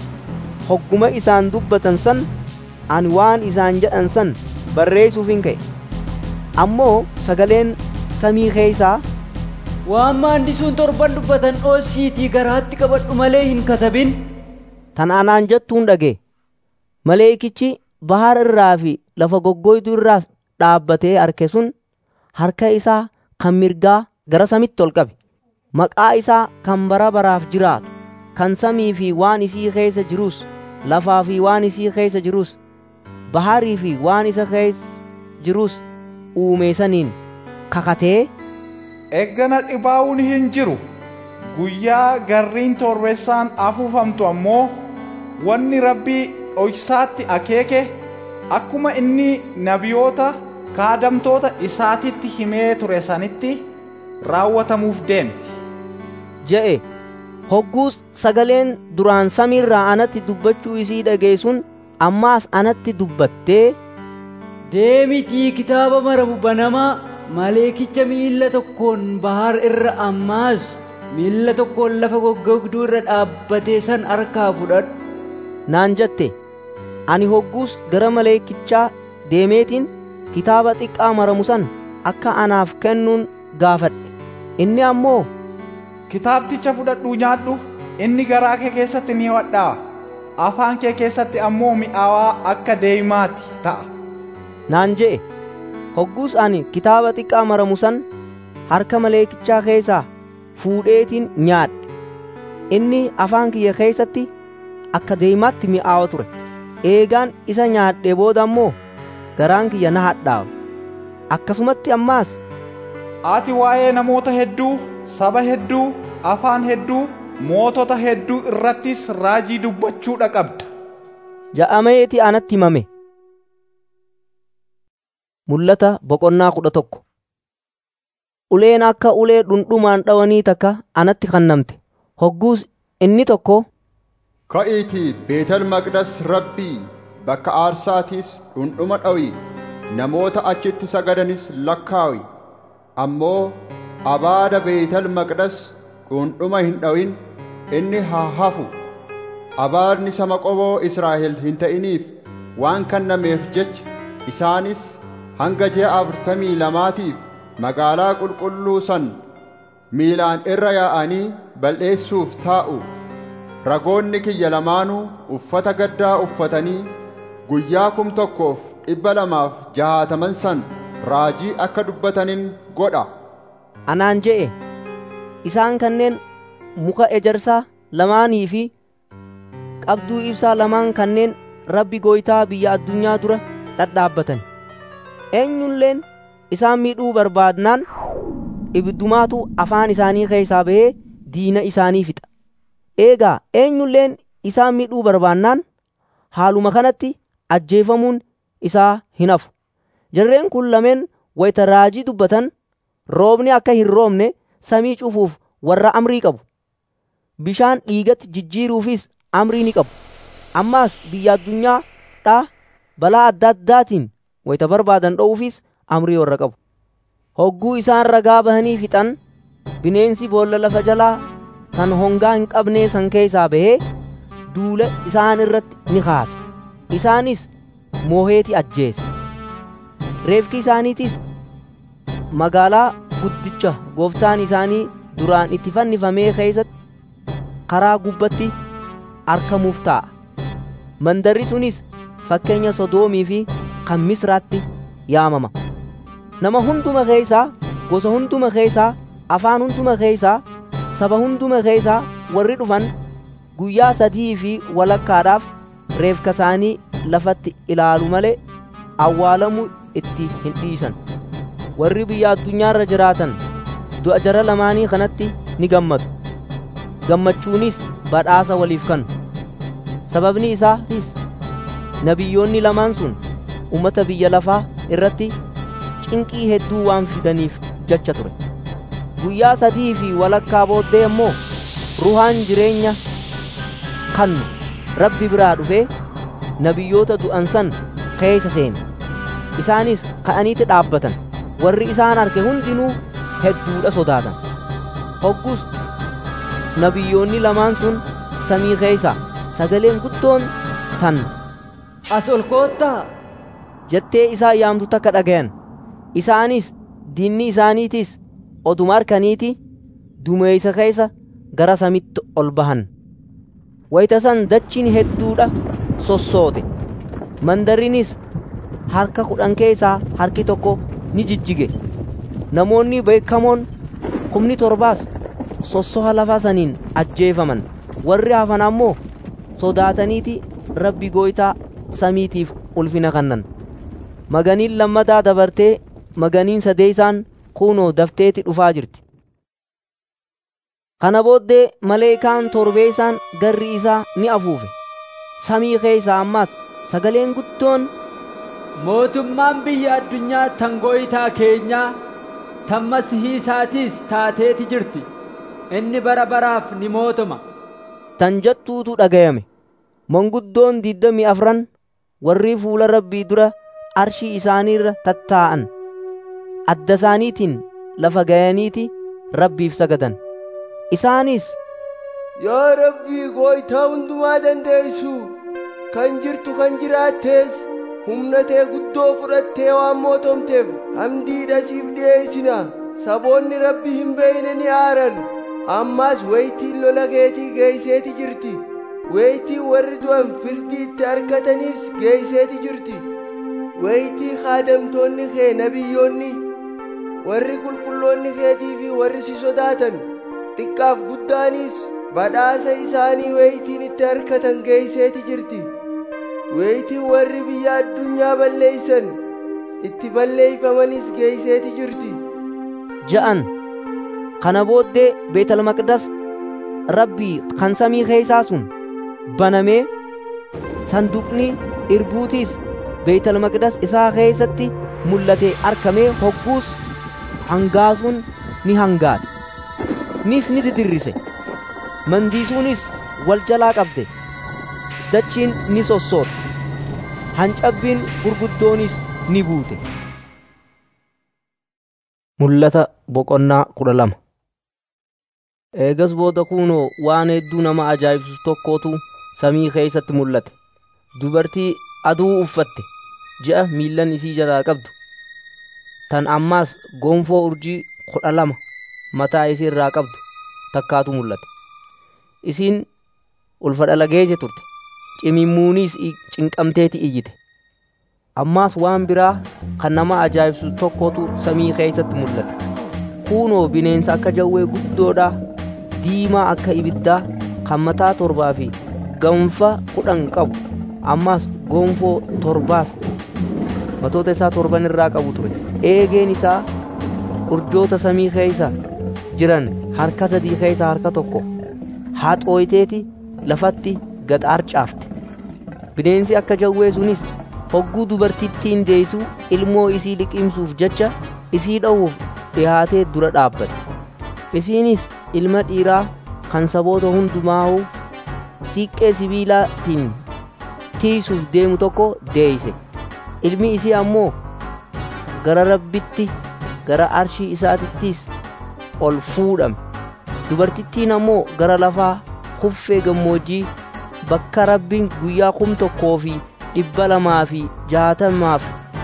hogguma isaan dubbatan san ani waan isaan jedhan san barreessuufin ka'e ammoo sagaleen samii keessaa waan maandisuun torban dubbatan dhoosiitii garaatti qabadhu malee hin katabin tan anaan jettuun dhage maleekichi bahar irraa fi lafa goggoydu irraas dhaabbatee arke sun harka isaa kan mirgaa gara samitti ol qabe maqaa isaa kan bara baraaf jiraatu kan samii fi waan isii keessa jirus lafaa fi waan isii keessa jirus baharii fi waan isa keessa jirus uume saniin kakatee eggana dhibaa'uun hin jiru guyyaa garriin torbeessaan afuufamtu ammoo wanni rabbii dhoksaatti akeeke akkuma inni nabiyoota kaadamtoota isaatitti himee ture sanitti raawwatamuuf deemti je'e hogguus sagaleen duraan samiirraa anatti dubbachuu isii dhageessuun ammaas anatti dubbattee deemitii kitaaba maramu banamaa maleekicha miilla tokkoon bahar irra ammaas miilla tokkoon lafa goggogduu irra dhaabbatee san harkaa fudhadhu naan jette ani hogguus gara maleekichaa deemeetiin kitaaba xiqqaa maramu san akka anaaf kennuun gaafadhe inni ammoo kitaabticha fudhadhuu nyaadhu inni garaa kee keessatti ni hodhaa afaan kee keessatti ammoo mi'aawaa akka deemaati ta'a naan je'e hogguus ani kitaaba xiqqaa maramu san harka maleekichaa keessaa fuudheetiin nyaadhe inni afaan kiyya keessatti akka deemaatti mi'aawa ture eegaan isa nyaadhe booda ammoo garaan kiyya na hadhaawe akkasumatti ammaas ati waa'ee namoota hedduu saba hedduu afaan hedduu mootota hedduu irrattis raajii dubbachuudha qabda ja'ameeti anatti himame mul'ata boqonnaa kudha tokko uleen akka ulee dhundhumaan dhawanii takka anatti kannamte hogguus inni tokko ka'iitii beetel maqdas rabbii bakka aarsaatiis dhundhuma dhawi namoota achitti sagadanis lakkaawi ammoo abaada beetel maqdas dhundhuma hin dhawin inni haa hafu abaadni sama qoboo israa'el hin ta'iniif waan kennameef jecha isaanis hanga ji'a afurtamii lamaatiif magaalaa qulqulluu san miilaan irra yaa'anii bal'eessuuf taa'u ragoonni kiyya lamaanuu uffata gaddaa uffatanii guyyaa kum tokkoof dhibba lamaaf jahaataman san raajii akka dubbatanin godha anaan je'e isaan kanneen muka ejersaa lamaanii fi qabduu ibsaa lamaan kanneen rabbi gooytaa biyya addunyaa dura dhadhaabbatan eenyulleen isaan miidhuu barbaadnaan ibiddumaatu afaan isaanii keessaa ba'ee diina isaanii fixa eegaa eenyulleen isaan miidhuu barbaannaan haaluma kanatti ajjeefamuun isaa hin hafu jarreen kun lameen wayita raajii dubbatan roobni akka hin roobne samii cufuuf warra amrii qabu bishaan dhiigatti jijjiiruufis amrii ni qabu ammaas biyya addunyaa dhaa balaa adda addaatiin wayita barbaadan dho'uufis amrii warra qabu hogguu isaan ragaa bahanii fixan bineensi boolla lafa jalaa kan hongaa hin qabnee san keessaa bahee duula isaan irratti ni kaase isaanis mooheeti ajjeese reefki isaaniitis magaalaa guddicha gooftaan isaanii duraan itti fannifamee keessatti karaa gubbatti argamuuf ta'a mandarri sunis fakkeenya sodoomii fi kan misraatti yaamama nama hunduma keessaa gosa hunduma keessaa afaan hunduma keessaa saba hunduma keessaa warri dhufan guyyaa sadii fi walakkaadhaaf reefka isaanii lafatti ilaalu malee awwaalamuu itti hin dhiisan warri biyya addunyaarra jiraatan du'a jara lamaanii kanatti ni gammadu gammachuunis badhaasa waliif kennu sababni isaatis nabiyyoonni lamaan sun ummata biyya lafaa irratti cinqii hedduu waan fidaniif jecha ture guyyaa sadii fi walakkaa booddee immoo ruhaan jireenya kannu rabbi biraa dhufee nabiyyoota du'an san keessa seene isaanis ka'aniiti dhaabbatan warri isaan arge hundinuu hedduudha sodaatan hoggus nabiyyoonni lamaan sun samii keessa sagaleen guddoon tan as ol koottaa jettee isaa yaamtu takka dhagayan isaanis diinni isaaniitis oduma arkaniiti dumeeysa keessa gara samitti ol bahan wayita san dachiin hedduudha sossoote mandarinis harka kudhan keessaa harki tokko ni jijjige namoonni beekamoon kumni torbaas sossoha lafa saniin ajjeefaman warri hafan ammoo sodaataniiti rabbi gooytaa samiitiif ulfina kannan maganiin lammataa dabartee maganiin sadeeysaan kunoo dafteeti dhufaa jirti kana booddee maleekaan torbeeysaan garri isaa ni afuufe samii keeysaa ammaas sagaleen guddoon mootummaan biyya addunyaa tan gooytaa keenyaa tan masihii isaatiis taateeti jirti inni bara baraaf ni mootoma tan jettuutu dhagayame manguddoon digdamii afran warri fuula rabbii dura arshii isaaniirra tattaa'an adda isaaniitiin lafa gayaniiti rabbiif sagadan isaanis yaa rabbii gooytaa hundumaa dandeessu kan jirtu kan jiraattees humna tee guddoo fudhattee waan mootomteef hamdiidha siif dhi'eessina saboonni rabbi hin beeyne ni aaran ammaas waytiin lola keetii geeyseeti jirti waytii warri du'an firdii itti argatanis geeyseeti jirti waytii kaadamtoonni kee nabiyyoonni warri qulqulloonni keetii fi warri si sodaatan xiqqaaf guddaanis badhaasa isaanii waytiin itti argatan geeyseeti jirti waytii warri biyya addunyaa balleeysan itti balleeyfamanis geeyseeti jirti ja'an kana booddee beetal maqdas rabbii kan samii keeysaa sun banamee sanduuqni irbuutiis beetal maqdas isaa keeysatti mul'ate arkamee hogguus hangaasuun ni hangaate nis ni didirrise mandiisuunis wal jalaa qabde dachiin ni sossoote hancabbiin gurguddoonis ni buute mul'ata boqonnaa kudha lama eegas booda kunoo waan hedduu nama ajaa'ibsiisu tokkootu samii keeysatti mul'ate dubartii aduu uffatte ji'a miillan isii jalaa qabdu tan ammaas gonfoo urjii kudha lama mataa isii irraa qabdu takkaatu mul'ate isiin ulfa dhalageesse turte cimimmuuniis cinqamteeti iyyite ammaas waan biraa kan nama ajaa'ibsiisu tokkotu samii keeysatti mul'ate kunoo bineensa akka jawwee guddoodhaa diimaa akka ibiddaa kan mataa torbaa fi ganfa kudhan qabu ammaas gonfoo torbaas matoota isaa torban irraa qabu ture eegeen isaa urjoota samii keeysa jiran harka sadii keeysa harka tokko haxooyteeti lafatti gad arcaafte bineensi akka jawwee sunis hogguu dubartittiin deeysuu ilmoo isii liqimsuuf jecha isii dha'uuf dhihaatee dura dhaabbate isiinis ilma dhiiraa kan saboota hundumaa'uu siiqqee sibiilaatiin tiisuuf deemu tokko deeyse ilmi isii ammoo gara rabbitti gara arshii isaatittis ol fuudhame dubartittiin ammoo gara lafaa kuffee gammoojjii bakka rabbiin guyyaa kum tokkoo fi dhibba lamaa fi jaatamaaf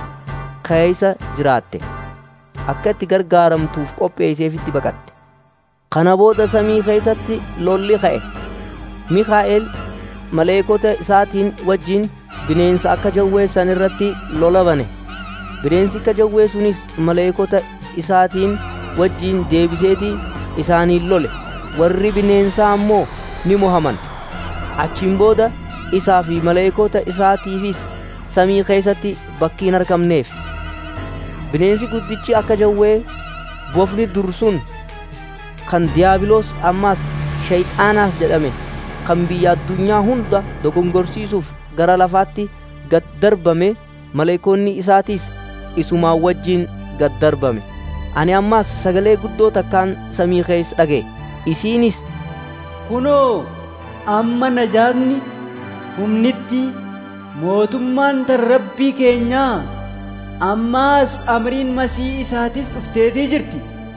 keeysa jiraatte akka itti gargaaramtuuf qopheeyseefitti baqatte kana booda samii keeysatti lolli ka'e mikaa'el maleekota isaatiin wajjin bineensa akka jawwee san irratti lola bane bineensi akka jawwee sunis maleekota isaatiin wajjin deebiseetii isaaniin lole warri bineensaa ammoo ni mohaman achiin booda isaa fi maleekota isaatiifis samii keessatti bakki hin argamneef bineensi guddichi akka jawwee bofni dur sun kan diyaabiloos ammaas shayxaanaas jedhame kan biyya addunyaa hunda dogongorsiisuuf gara lafaatti gad darbame maleekonni isaatiis isumaan wajjin gad darbame ani ammaas sagalee guddoo takkaan samii keessa dhaga'e isiinis kunoo amma najaatni humnitti mootummaan tan rabbii keenyaa ammaas amriin masii isaatis dhufteetii jirti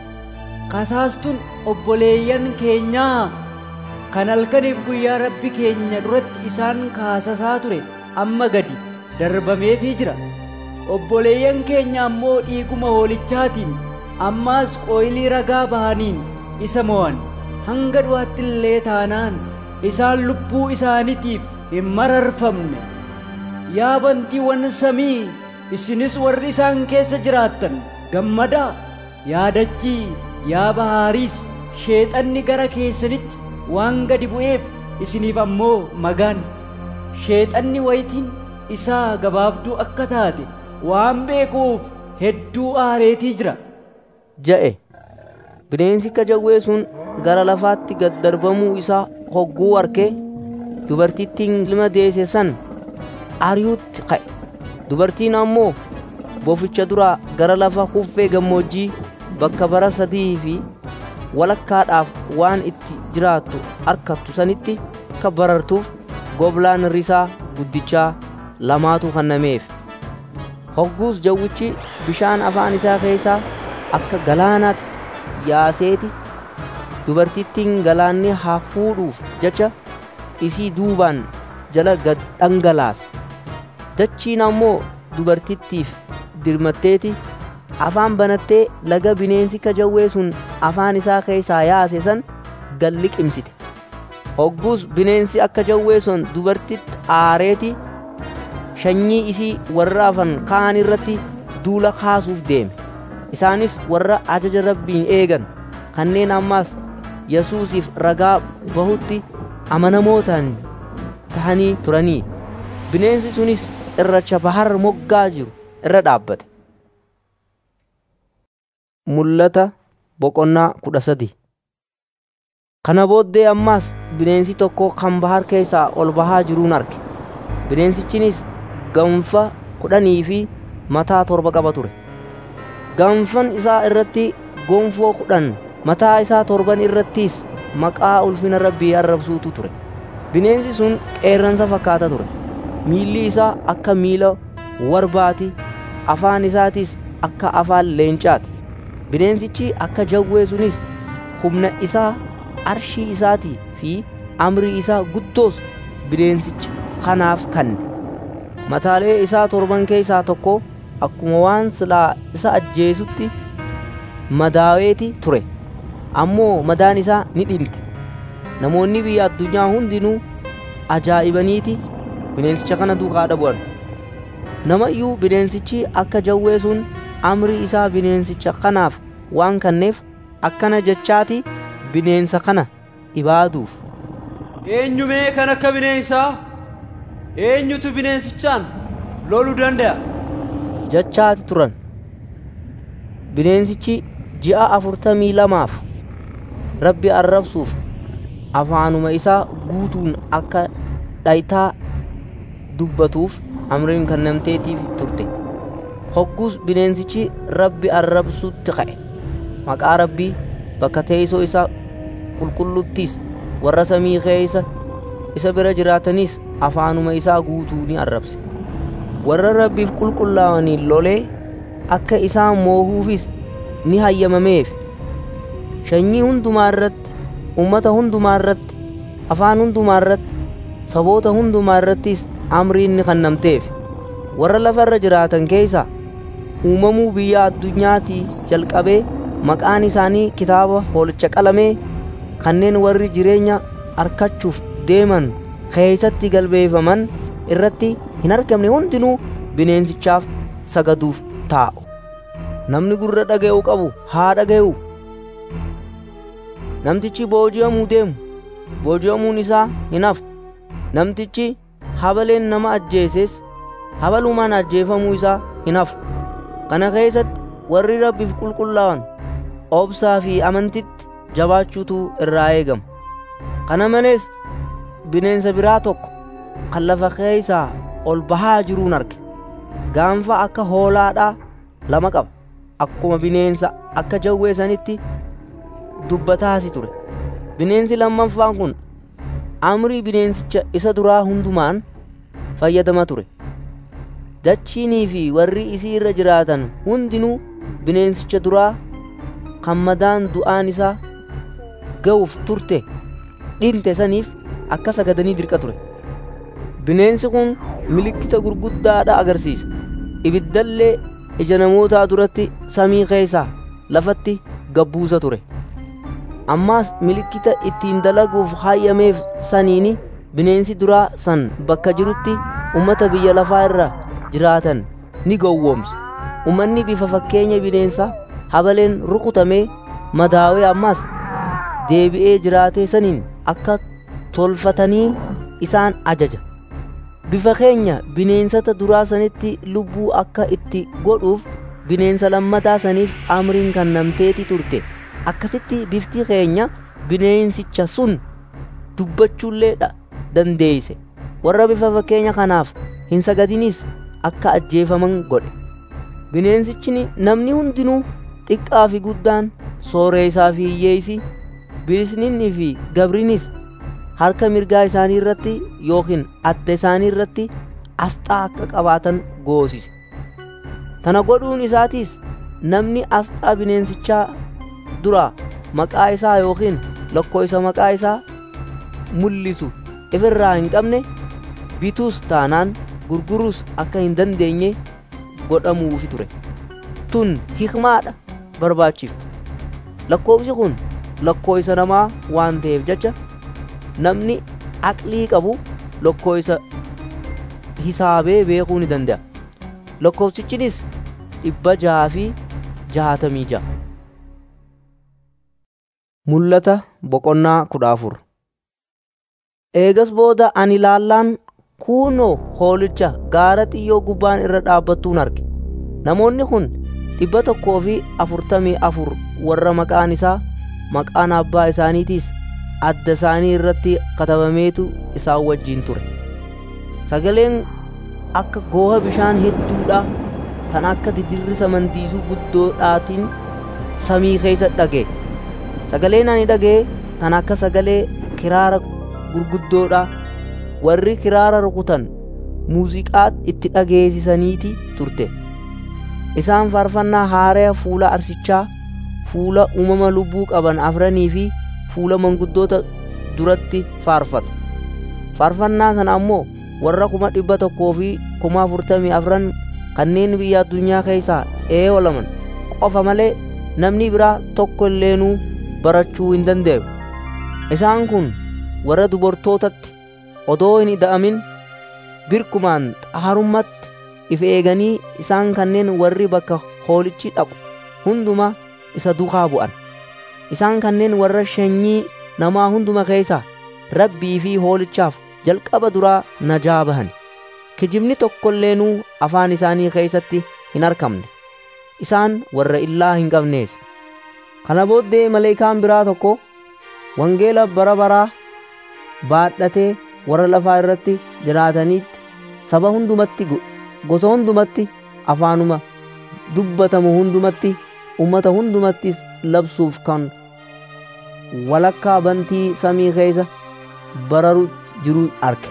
kasaastuun obboleeyyan keenyaa kan halkaniif guyyaa rabbi keenya duratti isaan kaasasaa ture amma gadi darbameetii jira obboleeyyan keenya ammoo dhiiguma hoolichaatiin ammaas qooylii ragaa bahaniin isa mo'an hanga du'aatti illee taanaan isaan lubbuu isaaniitiif hin mararfamne yaa bantiiwwan samii isinis warri isaan keessa jiraattan gammadaa yaadachii yaa bahaariis sheexanni gara keessanitti waan gadi bu'eef isiniif ammoo magaan sheexanni wayitiin isaa gabaabduu akka taate waan beekuuf hedduu aareetii jira ja'e bineensi jawwee sun gara lafaatti gad darbamuu isaa hogguu arke dubartittiin ilma deesse san ari'uutti ka'e dubartiin ammoo boficha duraa gara lafa kuffee gammoojjii bakka bara sadii fi walakkaadhaaf waan itti jiraattu arkattu sanitti akka barartuuf goblaan risaa guddichaa lamaatu kennameef hogguus jawwichi bishaan afaan isaa keessaa akka galaanaatti yaaseeti dubartittiin galaanni haa fuudhuuf jecha isii duubaan jala gad dhangalaase dachiin ammoo dubartittiif dirmatteeti afaan banattee laga bineensi jawwee sun afaan isaa keessaa yaase san gad liqimsite hogguus bineensi akka jawwee sun dubartitti aareeti shanyii isii warra afan kaan irratti duula kaasuuf deeme isaanis warra ajaja rabbiin eegan kanneen ammaas yesuusiif ragaa bahutti amanamootaan tahanii turanii bineensi sunis irracha bahar moggaa jiru irra dhaabbate mul'ata boqonnaa kudha sadi kana booddee ammaas bineensi tokko kan bahar keessaa ol bahaa jiruun arge bineensichinis ganfa kudhanii fi mataa torba qaba ture ganfan isaa irratti gonfoo kudhan mataa isaa torban irrattis maqaa ulfina rabbii arrabsuutu ture bineensi sun qeerransa fakkaata ture miilli isaa akka miila warbaati afaan isaatis akka afaan leencaati bineensichi akka jawwee sunis humna isaa arshii isaatii fi amrii isaa guddoos bineensicha kanaaf kanne mataalee isaa torban keessaa tokko akkuma waan silaa isa ajjeesutti madaaweeti ture ammoo madaan isaa ni dhinte namoonni biyya addunyaa hundinuu ajaa'ibaniiti bineensicha kana duukaa dhabu'an nama iyyuu bineensichi akka jawwee sun amrii isaa bineensicha kanaaf waan kanneef akkana jechaati bineensa kana ibaaduuf eenyumee kan akka bineensaa eenyutu bineensichaan loluu danda'a jechaati turan bineensichi ji'a afurtamii lamaaf rabbi arrabsuuf afaanuma isaa guutuun akka dhayitaa dubbatuuf amriin kennamteetiif turte hoggus bineensichi rabbi arrabsutti ka'e maqaa rabbii bakka teessoo isaa qulqulluttis warra samii keessa isa bira jiraatanis afaanuma isaa guutuu ni arrabse warra rabbiif qulqullaa'aniin lolee akka isaan moohuufis ni hayyamameef sanyii hundumaa irratti ummata hundumaa irratti afaan hundumaa irratti saboota hundumaa irrattis amriin ni kennamteef warra lafa irra jiraatan keessa uumamuu biyya addunyaatii jalqabee maqaan isaanii kitaaba hoolicha qalamee kanneen warri jireenya arkachuuf deeman keeysatti galbeeffaman irratti hin argamne hundinuu bineensichaaf sagaduuf taa'u namni gurra dhaga'u qabu haa dhaga'u namtichi booji'amuu deemu booji'amuun isaa hin haftu namtichi habaleen nama ajjeeses habalumaan ajjeefamuu isaa hin hafu kana keessatti warri rabbiif qulqullaa'an obsaa fi amantitti jabaachuutu irraa eegama kana malees bineensa biraa tokko kan lafa keessaa ol bahaa jiruun arge gaanfa akka hoolaadhaa lama qaba akkuma bineensa akka jawwee sanitti dubbataasi ture bineensi lammaffaan kun amrii bineensicha isa duraa hundumaan fayyadama ture dachiinii fi warri isii irra jiraatan hundinuu bineensicha duraa kan madaan du'aan isaa ga'uuf turte dhinte saniif akka sagadanii dirqa ture bineensi kun milikkita gurguddaadha agarsiisa ibiddallee ija namootaa duratti samii keessaa lafatti gabbuusa ture ammaas milikkita ittiin dalaguuf hayyameef saniini bineensi duraa san bakka jirutti ummata biyya lafaa irra jiraatan ni gowwoomse ummanni bifa fakkeenya bineensaa habaleen rukutamee madaawee ammaas deebi'ee jiraatee saniin akka tolfatanii isaan ajaja bifa keenya bineensota duraa sanitti lubbuu akka itti godhuuf bineensa lammataa saniif amriin kennamteeti turte akkasitti bifti keenya bineensicha sun dubbachuullee dandeeyse warra bifa fakkeenya kanaaf hin sagadinis akka ajjeefaman godhe bineensichi namni hundinuu xiqqaa fi guddaan sooreessaa fi hiyyeessi bilisninni fi gabrinis harka mirgaa isaanii irratti yookiin adda isaanii irratti asxaa akka qabaatan goosise tana godhuun isaatiis namni asxaa bineensichaa duraa maqaa isaa yookiin lakkoofsa maqaa isaa mul'isu ifirraa hin qabne bituus taanaan gurguruus akka hin dandeenye godhamuufi ture tun hikmaadha barbaachiftu lakkoofsi kun lakkoofsa namaa waan ta'eef jecha namni aqlii qabu lakkoofsa hisaabee beekuu ni danda'a lakkoofsichinis dhibba jaha fi jahatamii jaha mul'ata boqonnaa kudha afur eegas booda ani ilaallaan kuunoo hoolicha gaara xiyyoo gubbaan irra dhaabbattuun arge namoonni kun dhibba tokkoo fi afurtamii afur warra maqaan isaa maqaan abbaa isaaniitiis adda isaanii irratti katabameetu isaan wajjiin ture sagaleen akka gooha bishaan hedduudha kan akka didirrisa mandiisuu guddoodhaatiin samii keessa dhage sagaleen ani dhaga'e kan akka sagalee kiraara gurguddoodha warri kiraara rukutan muuziqaa itti dhageessisaniiti turte isaan faarfannaa haaraa fuula arsichaa fuula uumama lubbuu qaban afranii fi fuula manguddoota duratti faarfatu faarfannaa sana ammoo warra kuma dhibba tokkoo fi kuma afurtamii afran kanneen biyya addunyaa keessaa eewalaman qofa malee namni biraa tokko illeenuu barachuu hin danda'u isaan kun warra dubartootatti odoo hin ida'amin birkumaan xaharummatti if eeganii isaan kanneen warri bakka hoolichi dhaqu hunduma isa duukaa bu'an isaan kanneen warra sanyii namaa hunduma keessaa rabbii fi hoolichaaf jalqaba duraa najaa bahan kijibni tokkoilleenuu afaan isaanii keessatti hin argamne isaan warra illaa hin qabnees kana booddee maleekaan biraa tokko wangeela bara baraa baadhatee warra lafaa irratti jiraataniitti saba hundumatti gosa hundumatti afaanuma dubbatamu hundumatti ummata hundumattis labsuuf kan walakkaa bantii samii keessa bararu jiru arge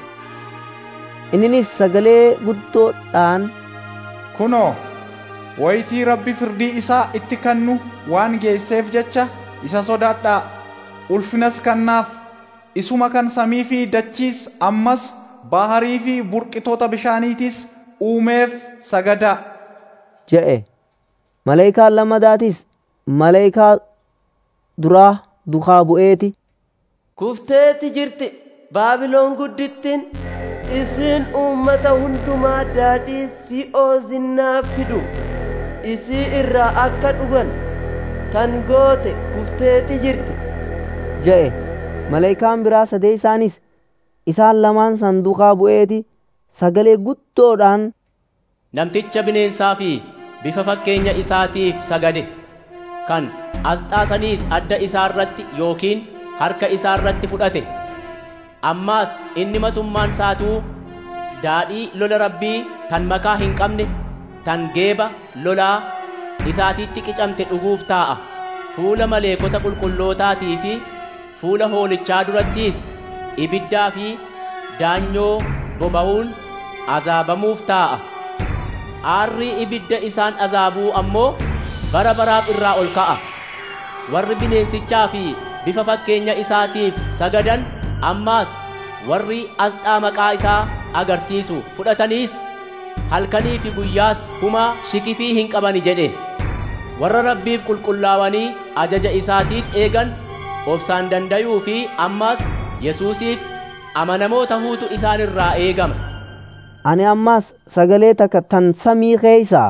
inninis sagalee guddoodhaan kunoo wayitii rabbi firdii isaa itti kennu waan geesseef jecha isa sodaadhaa ulfinas kennaaf isuma kan samii fi dachiis ammas baharii fi burqitoota bishaaniitis uumeef sagadaa je'e maleekaan lammadaatis maleekaa duraa dukaa bu'eeti kufteeti jirti baabiloon guddittiin isin uummata hundumaa daadhii si'oo zinnaa fidu isii irraa akka dhugan tan goote kufteeti jirti je'e maleekaan biraa sadee isaanis isaan lamaan sanduuqaa bu'eeti sagalee guddoodhaan namticha bineensaa fi bifa fakkeenya isaatiif sagade kan asxaa saniis adda isaa irratti yookiin harka isaa irratti fudhate ammaas inni matummaan saatuu daadhii lola rabbii tan makaa hin qabne tan geeba lolaa isaatiitti qicamte dhuguuf taa'a fuula maleekota qulqullootaatii fi fuula hoolichaa durattiis ibiddaa fi daanyoo boba'uun azaabamuuf taa'a aarrii ibidda isaan azaabuu ammoo bara baraaf irraa ol ka'a warri bineensichaa fi bifa fakkeenya isaatiif sagadan ammaas warri asxaa maqaa isaa agarsiisu fudhataniis halkanii fi guyyaas humaa shikifii hin qabani jedhe warra rabbiif qulqullaawanii ajaja isaatiis eegan obsaan dandayuu fi ammaas yesuusiif amanamoo tahuutu isaan irraa eegama ani ammaas sagalee takka tan samii keeysaa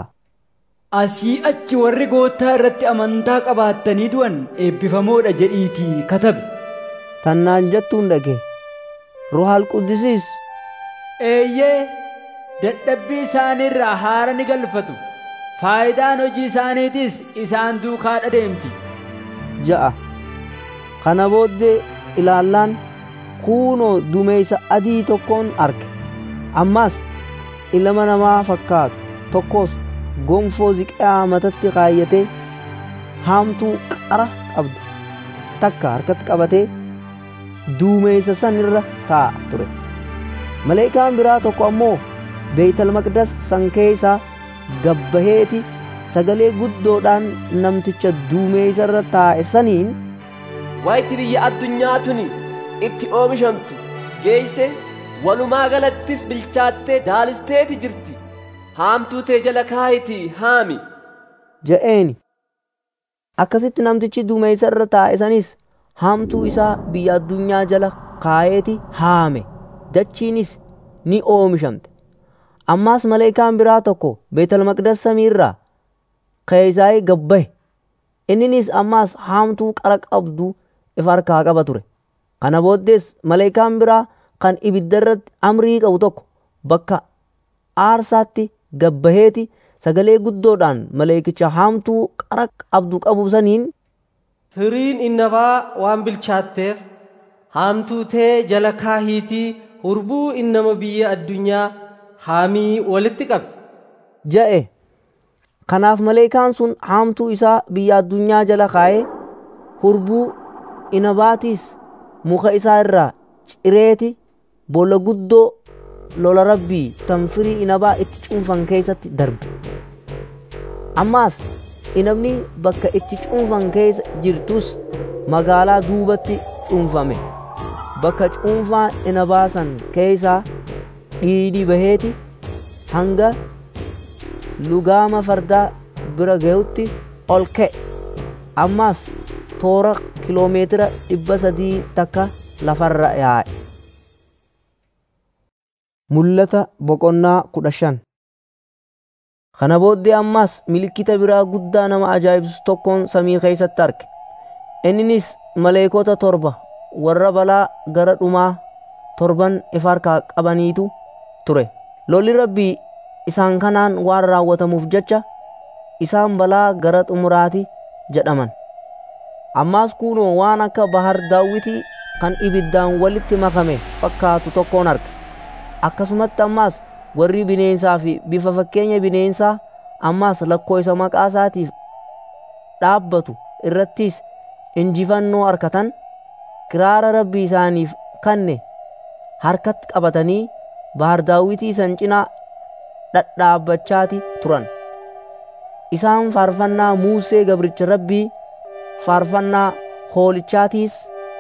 asii achi warri goottaa irratti amantaa qabaattanii du'an eebbifamoodha jedhiitii katabe tannaan jettuun dhage ruhaal quddisiis eeyyee dadhabbii isaaniirraa haara ni galfatu faayidaan hojii isaaniitis isaan duukaa dhadeemti ja'a kana booddee ilaallaan kuunoo dumeeysa adii tokkoon arge ammaas ilma namaa fakkaatu tokkos gonfoo ziqaa matatti kaayyatee haamtuu qara qabdu takka harkatti qabatee duumeessa san irra taa'a ture maleekaan biraa tokko ammoo beeytal maqdas san keessaa gabbaheeti sagalee guddoodhaan namticha duumeessa irra taa'e saniin wayti biyya addunyaa tuni itti oomishamtu geeyse walumaa galattis bilchaattee daalisteeti jirti haamtuu tee jala kaayitii haami ja'eeni akkasitti namtichi duumeessa irra taa'e sanis haamtuu isaa biyya addunyaa jala kaayeeti haame dachiinis ni oomishamte ammaas maleekaan biraa tokko beetal maqdas samiirraa keeysaa'ee gabbahe inninis ammaas haamtuu qara qabdu if harkaa qaba ture kana booddees maleekaan biraa kan ibidda irratti amrii qabu tokko bakka aarsaatti gabbaheeti sagalee guddoodhaan maleekicha haamtuu qara qabdu qabu saniin firiin innabaa waan bilchaatteef haamtuu tee jala kaahiitii hurbuu innama biyya addunyaa haamii walitti qabe ja'e kanaaf maleekaan sun haamtuu isaa biyya addunyaa jala kaa'ee hurbuu inabaatiis muka isaa irraa cireeti boolla guddoo lola rabbii tan firii inabaa itti cuunfan keessatti darbe ammaas inabni bakka itti cuunfan keessa jirtus magaalaa duubatti cuunfame bakka cuunfaa inabaa san keessaa dhiidhi baheeti hanga lugaama fardaa bira ga'utti ol ka'e ammaas toora kiloomeetira dhibba sadii takka lafarra yaa'e. Mul'ata boqonnaa kudha shan Kana booddee ammaas milikkita biraa guddaa nama ajaa'ibsu tokkoon samii keessatti arge. Inninis maleekota torba warra balaa gara dhumaa torban ifa harkaa qabaniitu ture. Lolli rabbii isaan kanaan waan raawwatamuuf jecha isaan balaa gara xumuraati jedhaman. Ammaas kunoo waan akka bahar daawwitii kan ibiddaan walitti makame fakkaatu tokkoon arge. Akkasumatti ammaas warri bineensaa fi bifa fakkeenya bineensaa ammaas lakkoofsa maqaa isaatiif dhaabbatu irrattis injifannoo harkatan kiraara rabbii isaaniif kanne harkatti qabatanii bahar daawwitii san cinaa dhadhaabbachaati turan. Isaan faarfannaa Muusee gabricha rabbii faarfannaa hoolichaatiis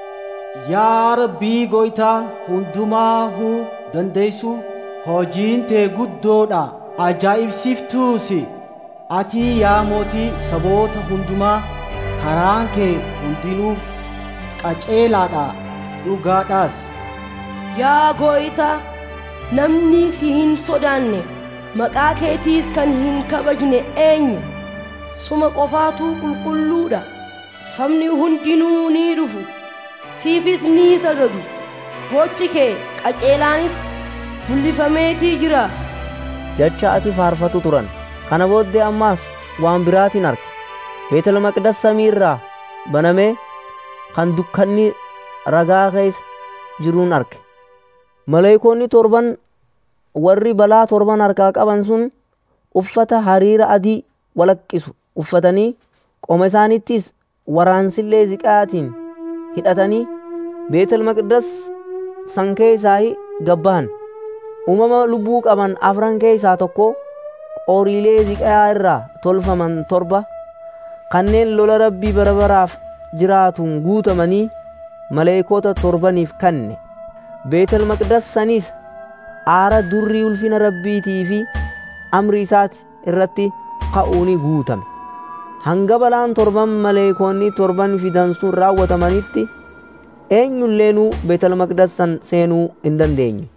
Yaa Rabbii goytaa hundumaahuu dandeessu hojiin tee guddoodha ajaa'ibsiiftuusi ati yaa mootii saboota hundumaa karaan kee hundinuu qaceelaadha dhugaadhaas Yaa gooytaa namni si hin sodaanne maqaa keetiis kan hin kabajne eenyu suma qofaatu qulqulluudha sabni hundinuu ni dhufu siifis ni sagadu gochi kee qaceelaanis mul'ifameetii jira jecha ati faarfatu turan kana booddee ammaas waan biraatiin arge beetel maqdas samii irraa banamee kan dukkanni ragaa keessa jiruun arge maleekoonni torban warri balaa torban harkaa qaban sun uffata hariira adii walaqqisu uffatanii qoma isaanittis waraansillee ziqaatiin hidhatanii beetel maqdas san keessaa gabbahan uumama lubbuu qaban afran keessaa tokko qoriilee ziqaa irraa tolfaman torba kanneen lola rabbii bara baraaf jiraatuun guutamanii maleekota torbaniif kanne beetel maqdas saniis aara durrii ulfina rabbiitii fi amri isaati irratti ka'uuni guutame hanga balaan torban maleekoonni torban fidan sun raawwatamanitti eenyulleenuu beetel maqdas san seenuu hin dandeenye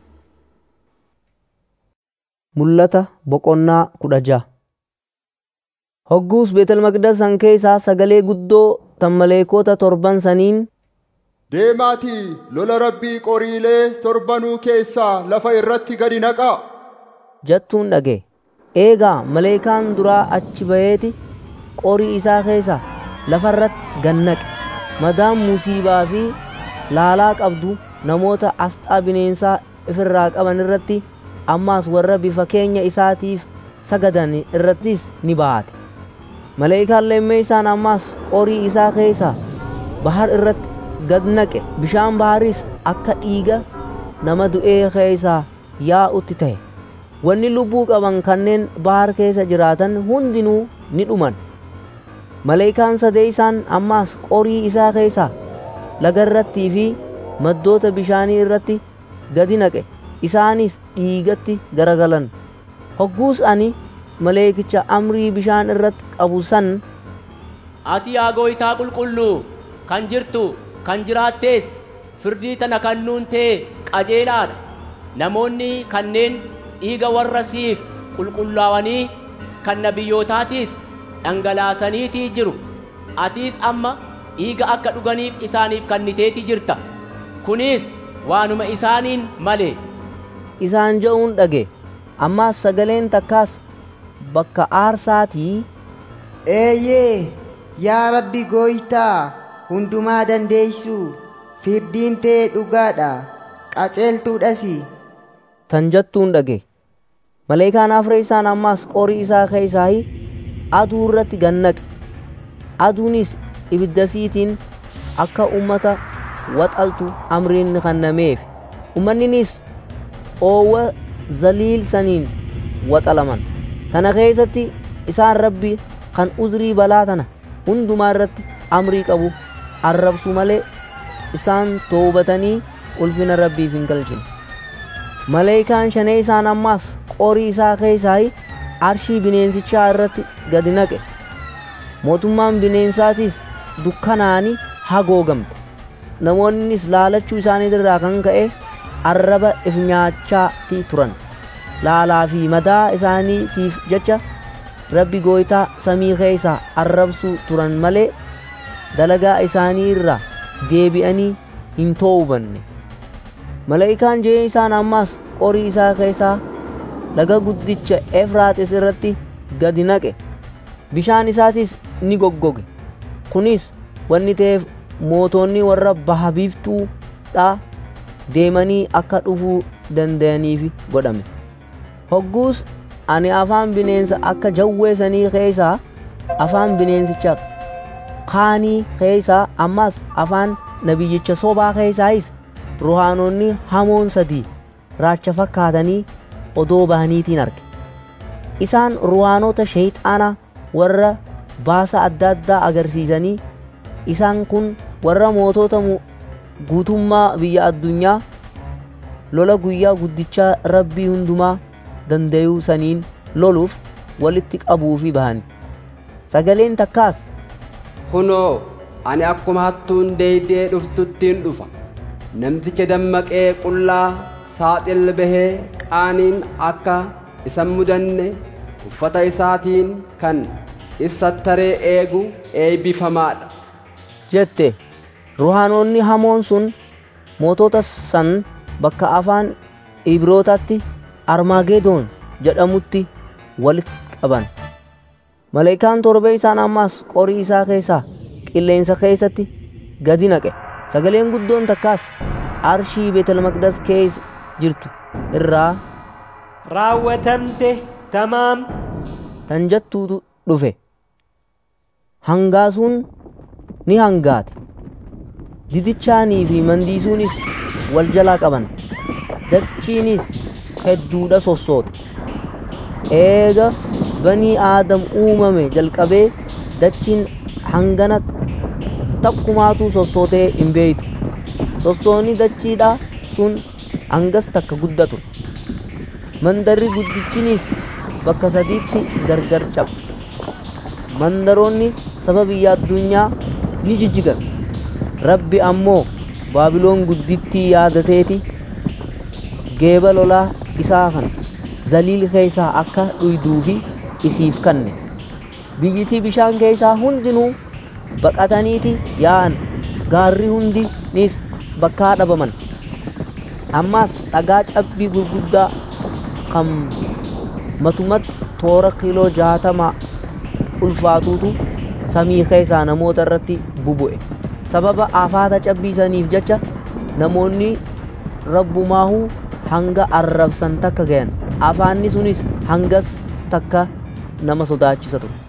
mul'ata boqonnaa kudha ja'a hogguus beetel maqdas san keessaa sagalee guddoo tan maleekota torban saniin Deemaatii lola rabbii qoriilee torbanuu keessaa lafa irratti gadi naqaa. jettuun dhage eegaa maleekaan duraa achi baheeti qorii isaa keessaa lafarratti gannaqe madaan musiibaa fi laalaa qabdu namoota asxaa bineensaa ifirraa qaban irratti ammaas warra bifa keenya isaatiif sagadan irrattis ni baate maleekaan lemmee isaan ammaas qorii isaa keessaa bahar irratti gad naqe bishaan baharis akka dhiiga nama du'ee keessaa yaa'utti ta'e wanni lubbuu qaban kanneen bahar keessa jiraatan hundinuu ni dhuman maleekaan sadee isaan ammaas qorii isaa keessaa laga irrattii fi maddoota bishaanii irratti gadi naqe isaanis dhiigatti garagalan hogguus ani maleekicha amrii bishaan irratti qabu san ati yaa gooytaa qulqulluu kan jirtu kan jiraattees firdii tana kannuun tee qajeelaadha namoonni kanneen dhiiga warra siif qulqullaawanii kan nabiyyootaatiis dhangalaasaniitii jiru atiis amma dhiiga akka dhuganiif isaaniif kenniteeti jirta kunis waanuma isaaniin malee isaan ja'uun dhage ammaas sagaleen takkaas bakka aarsaatii eeyyee yaa rabbi gooytaa hundumaa dandeeysu firdiin tee dhugaadha qaceeltuudhasi tan jettuun dhage maleekaan afree isaan ammaas qorii isaa keessaa aduu irratti gannaqe aduunis ibiddasiitiin akka ummata waxaltu amriin kennameef ummanninis oowwa zaliil saniin waxalaman kana keessatti isaan rabbi kan uzrii balaa tana hundumaa irratti amrii qabu arrabsu malee isaan toobatanii ulfina rabbiif hin galchine maleekaan shanee isaan ammaas qorii isaa keessaa arshii bineensichaa irratti gadi naqe mootummaan bineensaatiis dukkanaanii hagoogamte namoonnis laalachuu isaanii irraa kan ka'e arraba if nyaachaati turan laalaa fi madaa isaaniitiif jecha rabbi gooytaa samii keessaa arrabsuu turan malee dalagaa isaanii irraa deebi'anii hin toobanne malaa'ikaan jee isaan ammaas qorii isaa keessaa laga guddicha efraaxis irratti gadi naqe bishaan isaatis ni goggoge kunis wanni ta'eef mootonni warra baha biiftuudha deemanii akka dhufuu danda'aniif godhame hogguus ani afaan bineensa akka jawweesanii keessaa afaan bineensicha kaanii keessaa ammas afaan nabiyyicha sobaa keessaayis ruhaanonni hamoon sadii raacha fakkaatanii odoo bahaniitiin arge isaan ruhaanota sheeyxaanaa warra baasa adda addaa agarsiisanii isaan kun warra mootota guutummaa biyya addunyaa lola guyyaa guddichaa rabbii hundumaa dandayuu saniin loluuf walitti qabuufi bahani sagaleen takkaas kunoo ani akkuma hattuun deeydee dhuftuttiin dhufa namticha dammaqee qullaa saaxil bahee qaaniin akka isan mudanne uffata isaatiin kan ibsattaree eegu eebbifamaadha jette ruhaanonni hamoon sun mootota san bakka afaan ibrootaatti armaageedoon jedhamutti walitti qaban maleekaan torbe isaan ammaas qorii isaa keessaa qilleensa keessatti gadi naqe sagaleen guddoon takkaas arshii beetel maqdas keessa jirtu irraa raawwatamte tamaam tan jettuutu dhufe hangaasuun ni hangaate didichaanii fi mandiisuunis wal jalaa qaban dachiinis hedduudha sossoote eega banii aadam uumame jalqabee dachiin hangana takkumaatu sossootee hin beeytu sossoonni dachiidha sun hangas takka guddatu mandarri guddichinis bakka sadiitti gargar cabe mandaroonni saba biyya addunyaa ni jijjigan rabbi ammoo baabiloon guddittii yaadateeti geeba lolaa isaa kan zaliil keessaa akka dhuyduufi isiif kanne biyyitii bishaan keessaa hundinuu baqataniiti yaa'an gaarri hundinis bakkaa dhabaman ammaas dhagaa cabbii gurguddaa kan matumatti toora kiiloo jaatama ulfaatuutu samii keessaa namoota irratti bubu'e sababa afaata cabbiisaniif jecha namoonni rabbumaahuu hanga arrabsan takka gayan afaanni sunis hangas takka nama sodaachisa ture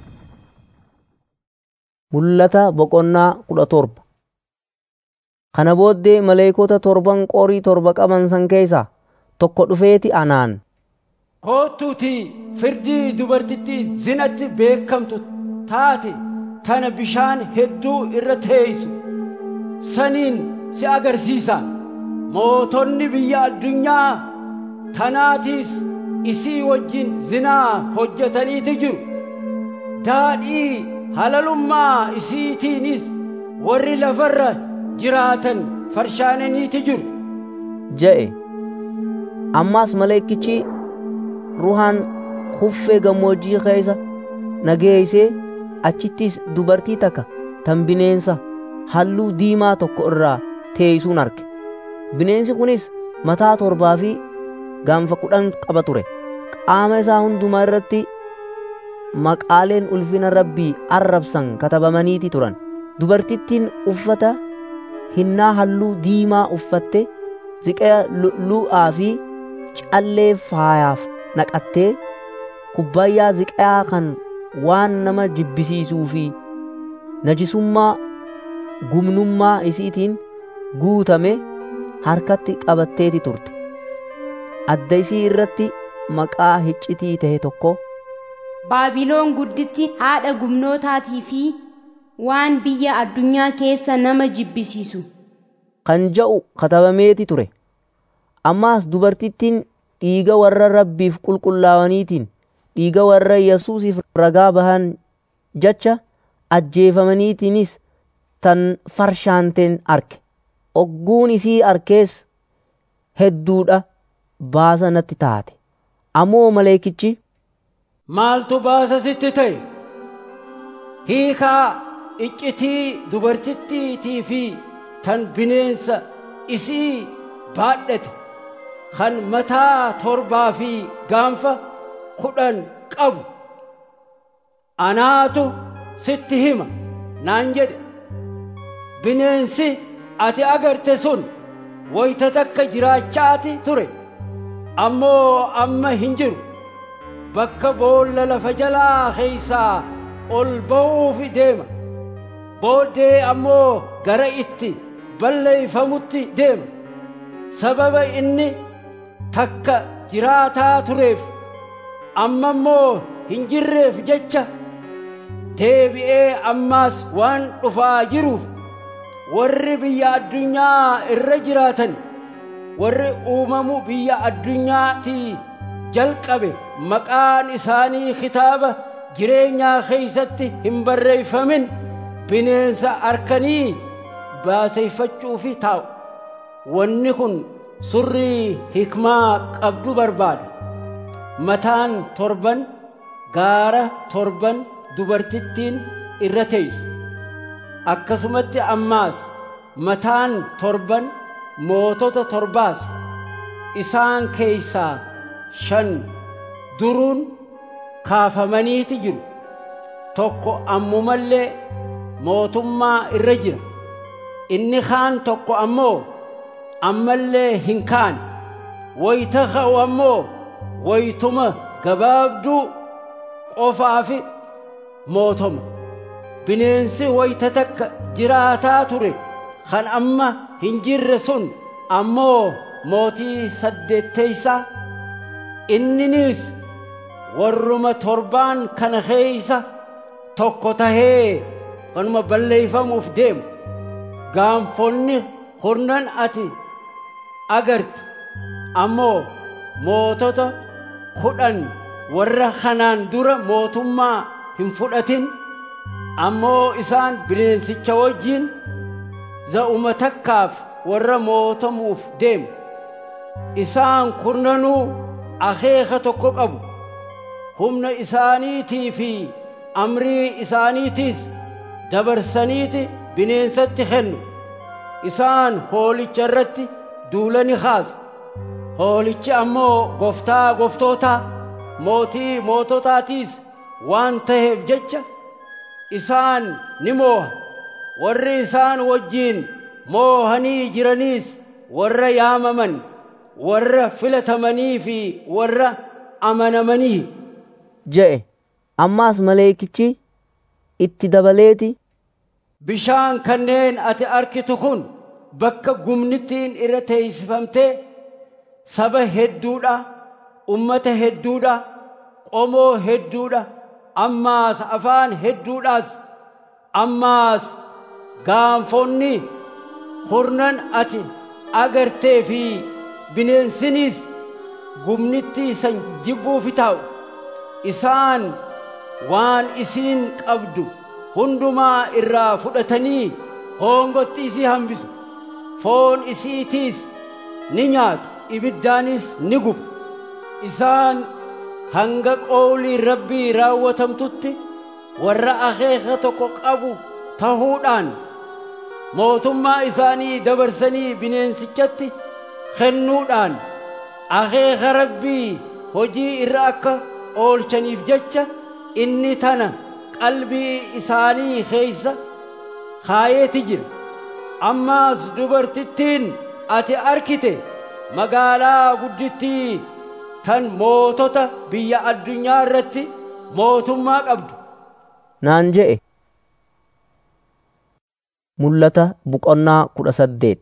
mul'ata boqonnaa kudha torba kana booddee maleekota torban qorii torba qaban san keessaa tokko dhufeeti anaan kootuuti firdii dubartittii zinatti beekamtu taate tana bishaan hedduu irra teeysu saniin si agarsiisa mootonni biyya addunyaa tanaatiis isii wajjin zinaa hojjetaniiti jiru daadhii halalummaa isiitiinis warri lafarra jiraatan farshaananiiti jiru je'e ammaas maleekichi ruhaan huffee gammoojjii keessa nageeysee achittis dubartii takka tan bineensa halluu diimaa tokko irraa teeysuun arge bineensi kunis mataa torbaa fi gaanfa kudhan qaba ture qaama isaa hundumaa irratti maqaaleen ulfina rabbii arrabsan katabamaniiti turan dubartittiin uffata hinnaa halluu diimaa uffatte ziqaa lu'lu'aa fi callee faayaaf naqattee kubbaayyaa ziqaa kan waan nama jibbisiisuu fi najisummaa gumnummaa isiitiin guutame harkatti qabatteeti turte adda isii irratti maqaa hiccitii ta'e tokko baabiloon gudditti haadha gumnootaatii fi waan biyya addunyaa keessa nama jibbisiisu kan ja'u katabameeti ture ammaas dubartittiin dhiiga warra rabbiif qulqullaa'aniitiin dhiiga warra yesuusiif ragaa bahan jecha ajjeefamaniitiinis tan farshaanteen arke ogguun isii arkees hedduudha baasa natti taate ammoo maleekichi maaltu baasa sitti ta'e hiikaa iccitii dubartittiitii fi tan bineensa isii baadhate kan mataa torbaa fi gaanfa kudhan qabu anaatu sitti hima naan jedhe bineensi ati agarte sun wayta takka jiraachaati ture ammoo amma hin jiru bakka boolla lafa jalaa keeysaa ol ba'uuf deema booddee ammoo gara itti balleeyfamutti deema sababa inni takka jiraataa tureef amma immoo hin jirreef jecha deebi'ee ammaas waan dhufaa jiruuf warri biyya addunyaa irra jiraatan warri uumamu biyya addunyaatii jalqabe maqaan isaanii kitaaba jireenyaa keeysatti hin barreeyfamin bineensa arkanii baaseeyfachuufi taa'u wanni kun surrii hikmaa qabdu barbaada mataan torban gaara torban dubartittiin irra teeysu akkasumatti ammaas mataan torban mootota torbaas isaan keeysaa shan duruun kaafamaniiti jiru tokko ammumallee mootummaa irra jira inni kaan tokko ammoo ammallee hin kaane wayta ka'u ammoo waytuma gabaabduu qofaafi mootoma bineensi wayta takka jiraataa ture kan amma hin jirre sun ammoo mootii saddeetteeysaa inninis warruma torbaan kana keeysa tokko tahee kanuma balleeyfamuuf deemu gaanfonni hurnan ati agarte ammoo mootota kudhan warra kanaan dura mootummaa hin fudhatin ammoo isaan bineensicha wajjiin za'uma takkaaf warra mootamuuf deemu isaan kurnanuu akeeka tokko qabu humna isaaniitii fi amrii isaaniitiis dabarsaniiti bineensatti kennu isaan hoolicha irratti duula ni kaasu hoolichi ammoo goftaa goftootaa mootii moototaatiis waan taheef jecha isaan ni mooha warri isaan wajjiin moohanii jiraniis warra yaamaman warra filatamanii fi warra amanamanii je'e ammaas maleekichi itti dabaleeti bishaan kanneen ati arkitu kun bakka gumnittiin irra teeysifamtee saba hedduudha ummata hedduudha qomoo hedduudha ammaas afaan hedduudhaas ammaas gaanfonni hurnan ati agartee fi bineensiniis gumnittii san jibbuufi taa'u isaan waan isiin qabdu hundumaa irraa fudhatanii hoongotti isii hambisu foon isiitiis ni nyaatu ibiddaanis ni gubu isaan hanga qoolii rabbii raawwatamtutti warra akeeka tokko qabu tahuudhaan mootummaa isaanii dabarsanii bineensichatti kennuudhaan akeeka rabbii hojii irra akka oolchaniif jecha inni tana qalbii isaanii keeysa kaayeeti jira ammaas dubartittiin ati arkite magaalaa guddittii tan mootota biyya addunyaa irratti mootummaa qabdu naan je'e mul'ata boqonnaa kudha saddeet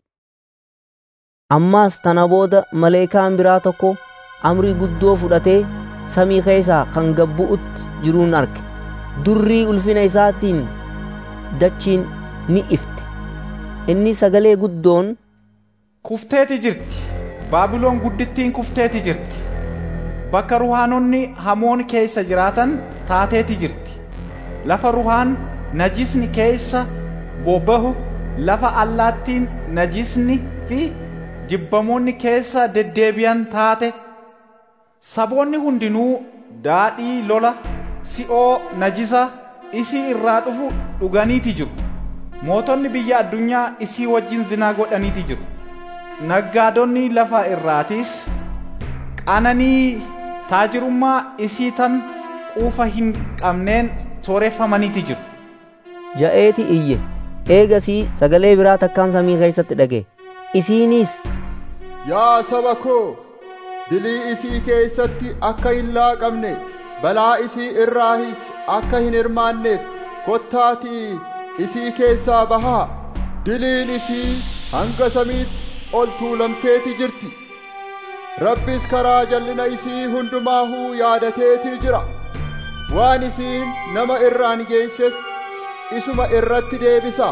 ammaas tana booda maleekaan biraa tokko amrii guddoo fudhatee samii keessaa kan gabbu'utti jiruun arge durrii ulfina isaatiin dachiin ni ifte inni sagalee guddoon kufteeti jirti baabiloon guddittiin kufteeti jirti bakka ruhaanonni hamoon keessa jiraatan taateeti jirti lafa ruhaan najisni keessa bobbahu lafa allaattiin najisni fi jibbamoonni keessa deddeebi'an taate saboonni hundinuu daadhii lola si'oo najisa isii irraa dhufu dhuganiiti jiru mootonni biyya addunyaa isii wajjin zinaa godhaniiti jiru naggaadonni lafa irraatiis qananii taajirummaa isii tan quufa hin qabneen sooreffamaniiti jiru ja'eeti iyye eegasii sagalee biraa takkaan samii keessatti dhage isiinis yaa saba koo dilii isii keessatti akka hin laaqamne balaa isii irraahis akka hin hirmaanneef kottaatii isii keessaa bahaa diliin isii hanga samiitti ol tuulamteeti jirti rabbis karaa jallina isii hundumaahuu yaadateetii jira waan isiin nama irraan geesses isuma irratti deebisa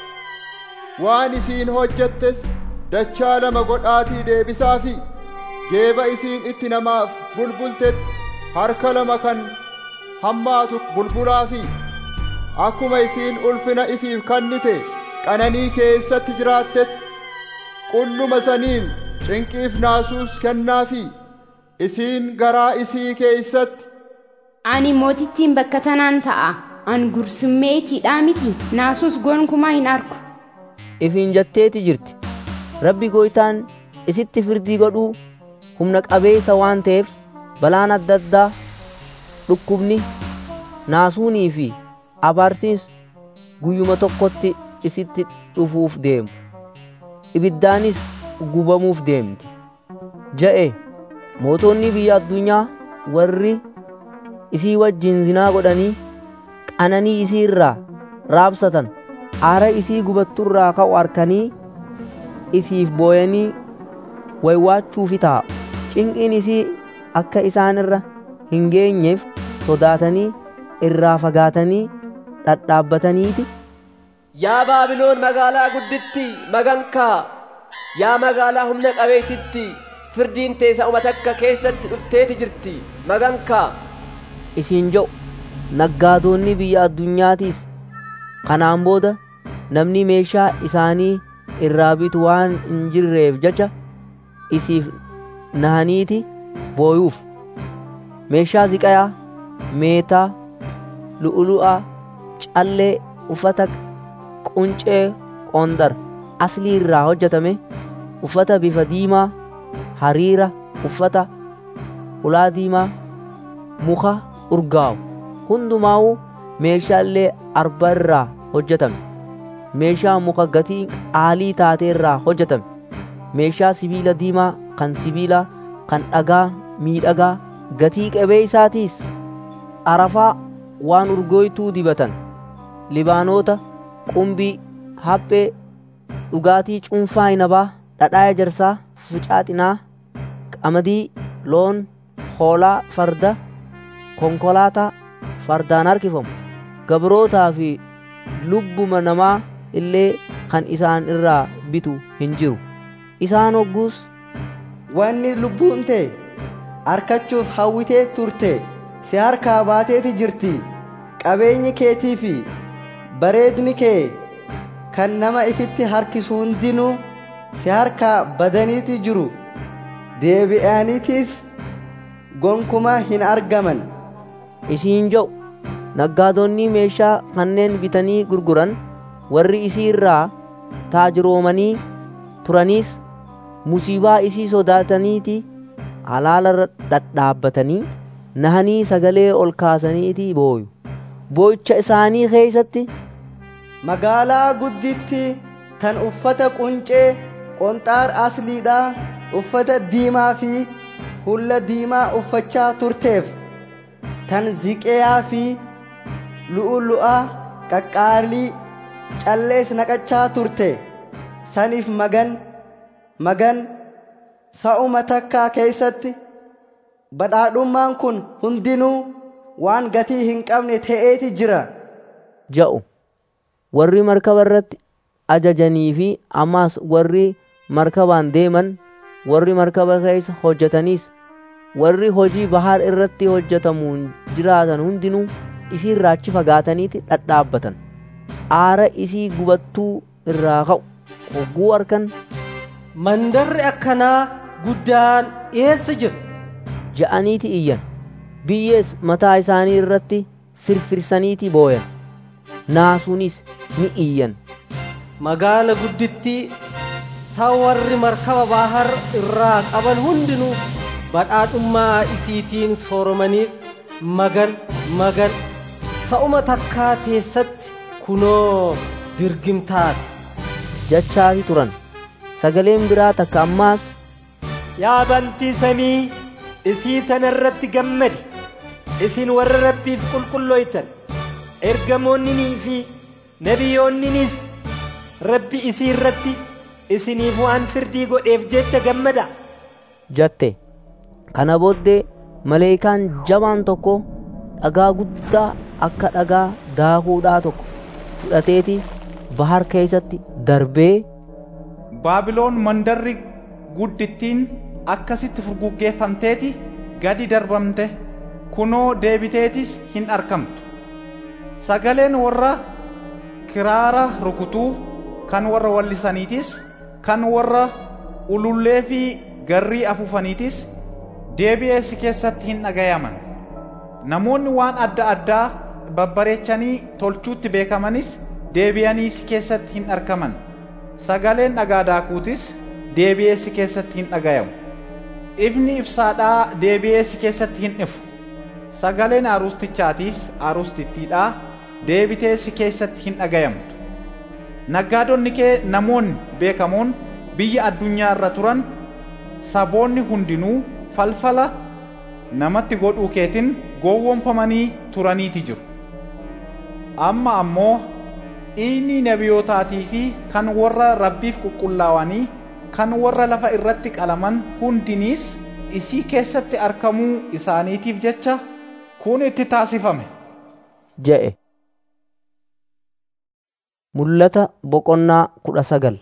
waan isiin hojjettes dachaa lama godhaatii deebisaafi geeba isiin itti namaaf bulbultetti harka lama kan hammaatu bulbulaafi akkuma isiin ulfina ifiif kannite qananii keessatti jiraattetti qulluma saniin cinqiif naasuus kennaafi isiin garaa isii keessatti Ani mootittiin bakka tanaan ta'a. An gursummeetiidhaa miti. Naasuus gonkumaa hin argu. ifiin jetteeti jirti rabbi gooytaan isitti firdii godhuu humna qabeessa waan ta'eef balaan adda addaa dhukkubni naasuunii fi abaarsiis guyyuma tokkotti isitti dhufuuf deemu ibiddaanis gubamuuf deemti ja'e mootonni biyya addunyaa warri isii wajjin zinaa godhanii qananii isii irraa raabsatan aara isii gubatturraa ka'u arkanii isiif booyanii waywaachuufi taa'u cinqiin isii akka isaan irra hin geenyeef sodaatanii irraa fagaatanii dhadhaabbataniiti Yaa Baabiloon magaalaa gudditti magankaa yaa magaalaa humna qabeetitti firdiin teessa uma takka keessatti dhufteeti jirti magankaa isiin jedhu naggaadonni biyya addunyaatiis kanaan booda namni meeshaa isaanii irraa bitu waan hin jirreef jecha isiif nahaniiti booyuuf meeshaa ziqayaa meetaa lu'ulu'aa callee uffata quncee qondar aslii irraa hojjetame uffata bifa diimaa hariira uffata ulaa diimaa muka urgaa'u hundumaa'u meeshaalee arba irraa hojjetame meeshaa muka gatii qaalii taatee irraa hojjetame meeshaa sibiila diimaa kan sibiila kan dhagaa miidhagaa gatii qabee isaatiis arafaa waan urgooytuu dibatan libaanoota qumbii haphee dhugaatii cuunfaa inabaa dhadhaa ejersaa ficaaxinaa qamadii loon hoolaa farda konkolaataa fardaan harkifamu gabrootaa fi lubbuma namaa illee kan isaan irraa bitu hin jiru isaan hogguus wanni lubbuun tee harkachuuf hawwitee turte si harkaa baateeti jirti qabeenyi keetii fi bareedni kee kan nama ifitti harkisu hundinuu si harkaa badaniiti jiru deebi'aniitis gonkumaa hin argaman isiin jedhu naggaadonni meeshaa kanneen bitanii gurguran warri isii irraa taajiroomanii turaniis musiibaa isii sodaataniiti halaala dhadhaabbatanii nahanii sagalee ol kaasaniiti booyu boo'icha isaanii keeysatti magaalaa gudditti tan uffata quncee qonxaar asliidhaa uffata diimaa fi hulla diimaa uffachaa turteef tan ziqeyaa fi lu'ulu'aa qaqqaalii callees naqachaa turte saniif magan magan sa'uma takkaa keeysatti badhaadhummaan kun hundinuu waan gatii hin qabne ta'eeti jira ja'u warri markaba irratti ajajanii fi ammaas warri markabaan deeman warri markaba keessa hojjetaniis warri hojii bahar irratti hojjetamuun jiraatan hundinuu isii irraa achi fagaataniiti dhadhaabbatan aara isii gubattuu irraa ka'u hogguu harkan mandarri akkanaa guddaan eessa jira ja'aniiti iyyan biyyees mataa isaanii irratti firfirsaniiti booyan naasuunis ni iyyan magaala guddittii ta warri markaba bahar irraa qaban hundinuu badhaadhummaa isiitiin sooromaniif magan magan sa'uma takkaa teessatti kunoo dirgimtaati jechaafi turan sagaleen biraa takka ammaas yaa bantii samii isii tana irratti gammadi isin warra rabbiif qulqullooytan ergamoonninii fi nabiyoonninis rabbi isii irratti isiniif waan firdii godheef jecha gammada jatte kana booddee maleekaan jabaan tokko dhagaa guddaa akka dhagaa daakuudhaa tokko fudhateeti bahar keessatti darbee baabiloon mandarri guddittiin akkasitti furguggeeffamteeti gadi darbamte kunoo deebiteetis hin argamtu sagaleen warra kiraara rukutuu kan warra wallisaniitis kan warra ulullee fi garrii afuufaniitis deebi'ee si keessatti hin dhagayaman namoonni waan adda addaa babbareechanii tolchuutti beekamanis deebi'anii si keessatti hin argaman sagaleen dhagaa daakuutis deebi'ee si keessatti hin dhagayamu ifni ibsaadhaa deebi'ee si keessatti hin ifu sagaleen aarustichaatiif aarustittiidhaa deebitee si keessatti hin dhagayamtu naggaadonni kee namoonni beekamoon biyya addunyaa irra turan saboonni hundinuu falfala namatti godhuu keetiin gowwoomfamanii turaniiti jiru amma ammoo dhiigni nabiyootaatii fi kan warra rabbiif qulqullaawanii kan warra lafa irratti qalaman hundiniis isii keessatti argamuu isaaniitiif jecha kun itti taasifame je'e mul'ata boqonnaa kudha sagal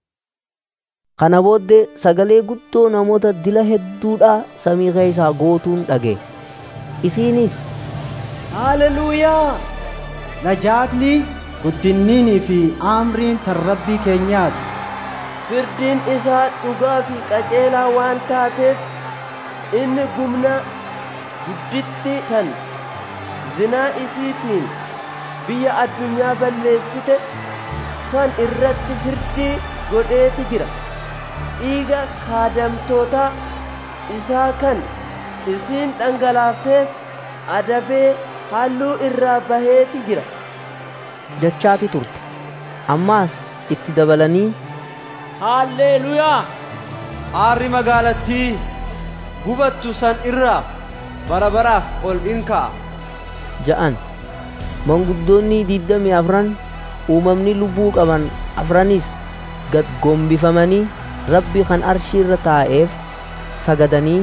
kana booddee sagalee guddoo namoota dila hedduudhaa samii keessaa gootuun dhage isiinis Haleluuyaa! Najaatni guddinniinii fi aamriin tan rabbii keenyaati. Firdiin isaa dhugaa fi qajeelaa waan taateef inni gumna gudditti tan zinaa isiitiin biyya addunyaa balleessite san irratti firdii godheeti jira. Dhiiga kaadamtoota isaa kan isiin dhangalaafteef adabee halluu irraa baheeti jira. jechaati turte ammaas itti dabalanii haalleeluyaa aarri magaalattii gubattu san irraa bara baraaf ol in ka'a ja'an manguddoonni diddamii afran uumamni lubbuu qaban afranis gad gombifamanii rabbi kan arshii irra taa'eef sagadanii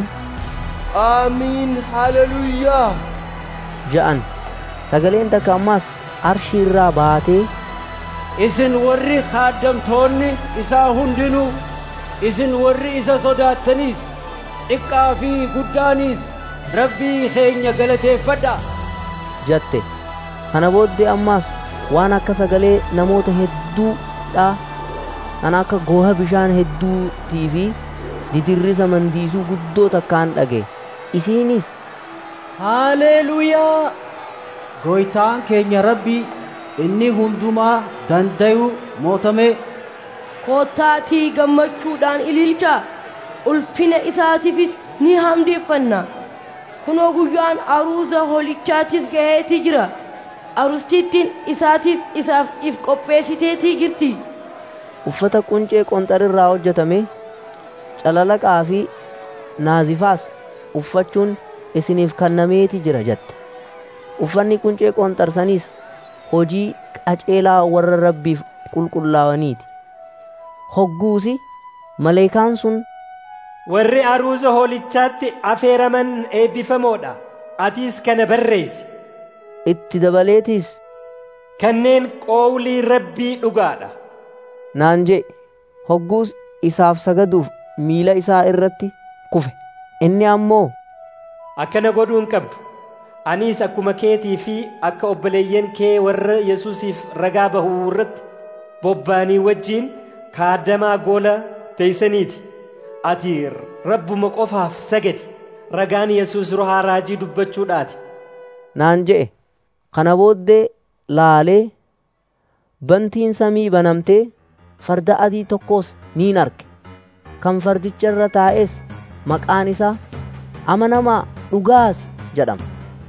aamiin haleluuyaa ja'an sagaleen takka ammaas arshii irraa baatee isin warri kaaddamtoonni isaa hundinuu isin warri isa sodaattaniis xiqqaa fi guddaaniis rabbii keenya galateeffadha jatte kana booddee ammaas waan akka sagalee namoota hedduudha kan akka gooha bishaan hedduutii fi didirrisa mandiisuu guddoo takkaan dhage isiinis Haleluuyaa! Gooytaan keenya rabbii inni hundumaa danda'u mootamee Koottaatii gammachuudhaan ililchaa ulfina isaatiifis ni hamdeeffanna. Kunoo guyyaan aruuza holichaatis ga'eetii jira. Arustittiin isaatiif isaaf if qopheessiteetii jirti. uffata quncee qonxarirraa hojjetame calalaqaa fi naazifaas uffachuun isiniif kennameeti jira jette uffanni quncee qonxarsaniis hojii qaceelaa warra rabbiif qulqullaa'aniiti hogguusi maleekaan sun warri aruuza hoolichaatti afeeraman eebbifamoodha atiis kana barreessi itti dabaleetiis kanneen qoowlii rabbii dhugaadha naan jee hogguus isaaf sagaduuf miila isaa irratti kufe inni ammoo akkana godhuu hin qabdu anis akkuma keetii fi akka obboleeyyan kee warra yesuusiif ragaa bahuu irratti bobba'anii wajjiin kaadamaa goola teeysaniiti ati rabbuma qofaaf sagadi ragaan yesuus rohaa raajii dubbachuudhaati naan je'e kana booddee laalee bantiin samii banamtee farda adii tokkos niin arge kan fardicha irra taa'es maqaan isaa amanamaa dhugaas jedhama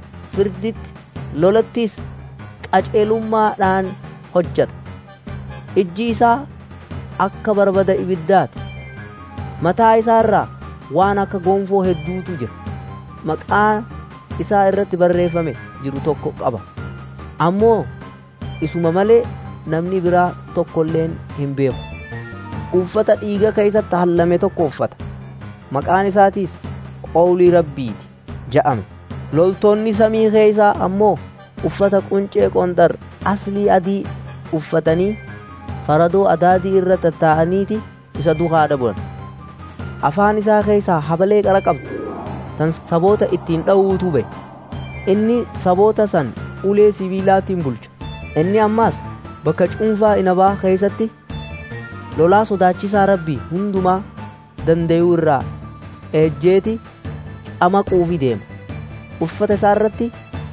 firditti lolattis qaceelummaadhaan hojjeta ijji isaa akka barbada ibiddaati mataa isaa irraa waan akka gonfoo hedduutu jira maqaa isaa irratti barreeffame jiru tokko qaba ammoo isuma malee namni biraa tokkolleen hin beeku uffata dhiiga keessatti hallame tokko uffata maqaan isaatiis qowlii rabbiiti ja'ame loltoonni samii keessaa ammoo uffata quncee qonxar aslii adii uffatanii faradoo adaadii irra tattaa'aniiti isa duukaa bulan afaan isaa keessaa habalee qara qabdu tan saboota ittiin dha'uutu ba'e inni saboota san ulee sibiilaatiin bulcha inni ammaas bakka cuunfaa inabaa keessatti lolaa sodaachisaa rabbii hundumaa danda'uu irraa ejjeeti camaquufi deema uffata isaa irratti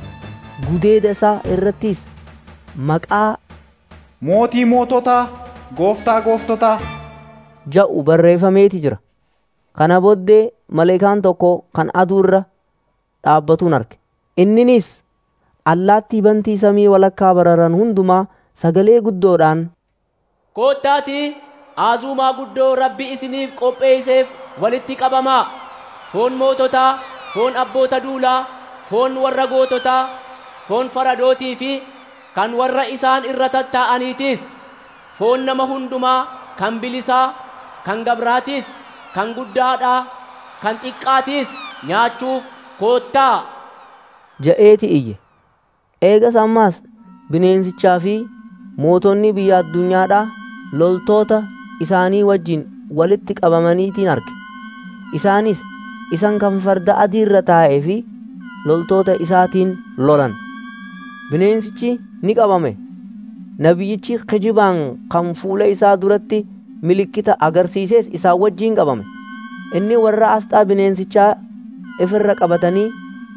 gudeeda isaa irrattis maqaa mootii moototaa gooftaa gooftotaa ja'u barreeffameeti jira kana booddee maleekaan tokko kan aduu irra dhaabbatuun arge inninis allaattii bantii samii walakkaa bararan hundumaa sagalee guddoodhaan koottaatii aazuumaa guddoo rabbi isiniif qopheesseef walitti qabamaa foon moototaa foon abboota duulaa foon warra goototaa foon faradootii fi kan warra isaan irra tattaa'aniitiis foon nama hundumaa kan bilisaa kan gabraatiis kan guddaadhaa kan xiqqaatiis nyaachuuf koottaa ja'eeti iyye eegas ammaas bineensichaa fi mootonni biyya addunyaadhaa loltoota isaanii wajjin walitti qabamaniitiin arge isaanis isan kan farda adii irra taa'ee fi loltoota isaatiin lolan bineensichi ni qabame nabiyyichi kijibaan kan fuula isaa duratti milikkita agarsiises isaan wajjiin qabame inni warra asxaa bineensichaa ifirra qabatanii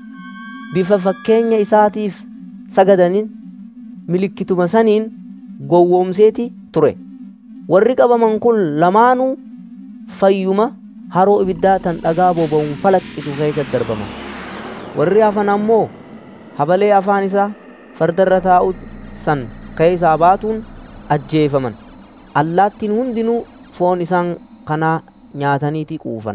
bifa fakkeenya isaatiif sagadaniin milikkituma saniin gowwoomseeti ture warri qabaman kun lamaanuu fayyuma haroo ibiddaa tan dhagaa boba'uun falaqqisu keessatti darbaman warri hafan ammoo habalee afaan isaa fardarra taa'u san keessaa baatuun ajjeefaman allaattiin hundinuu foon isaan kanaa nyaataniiti quufan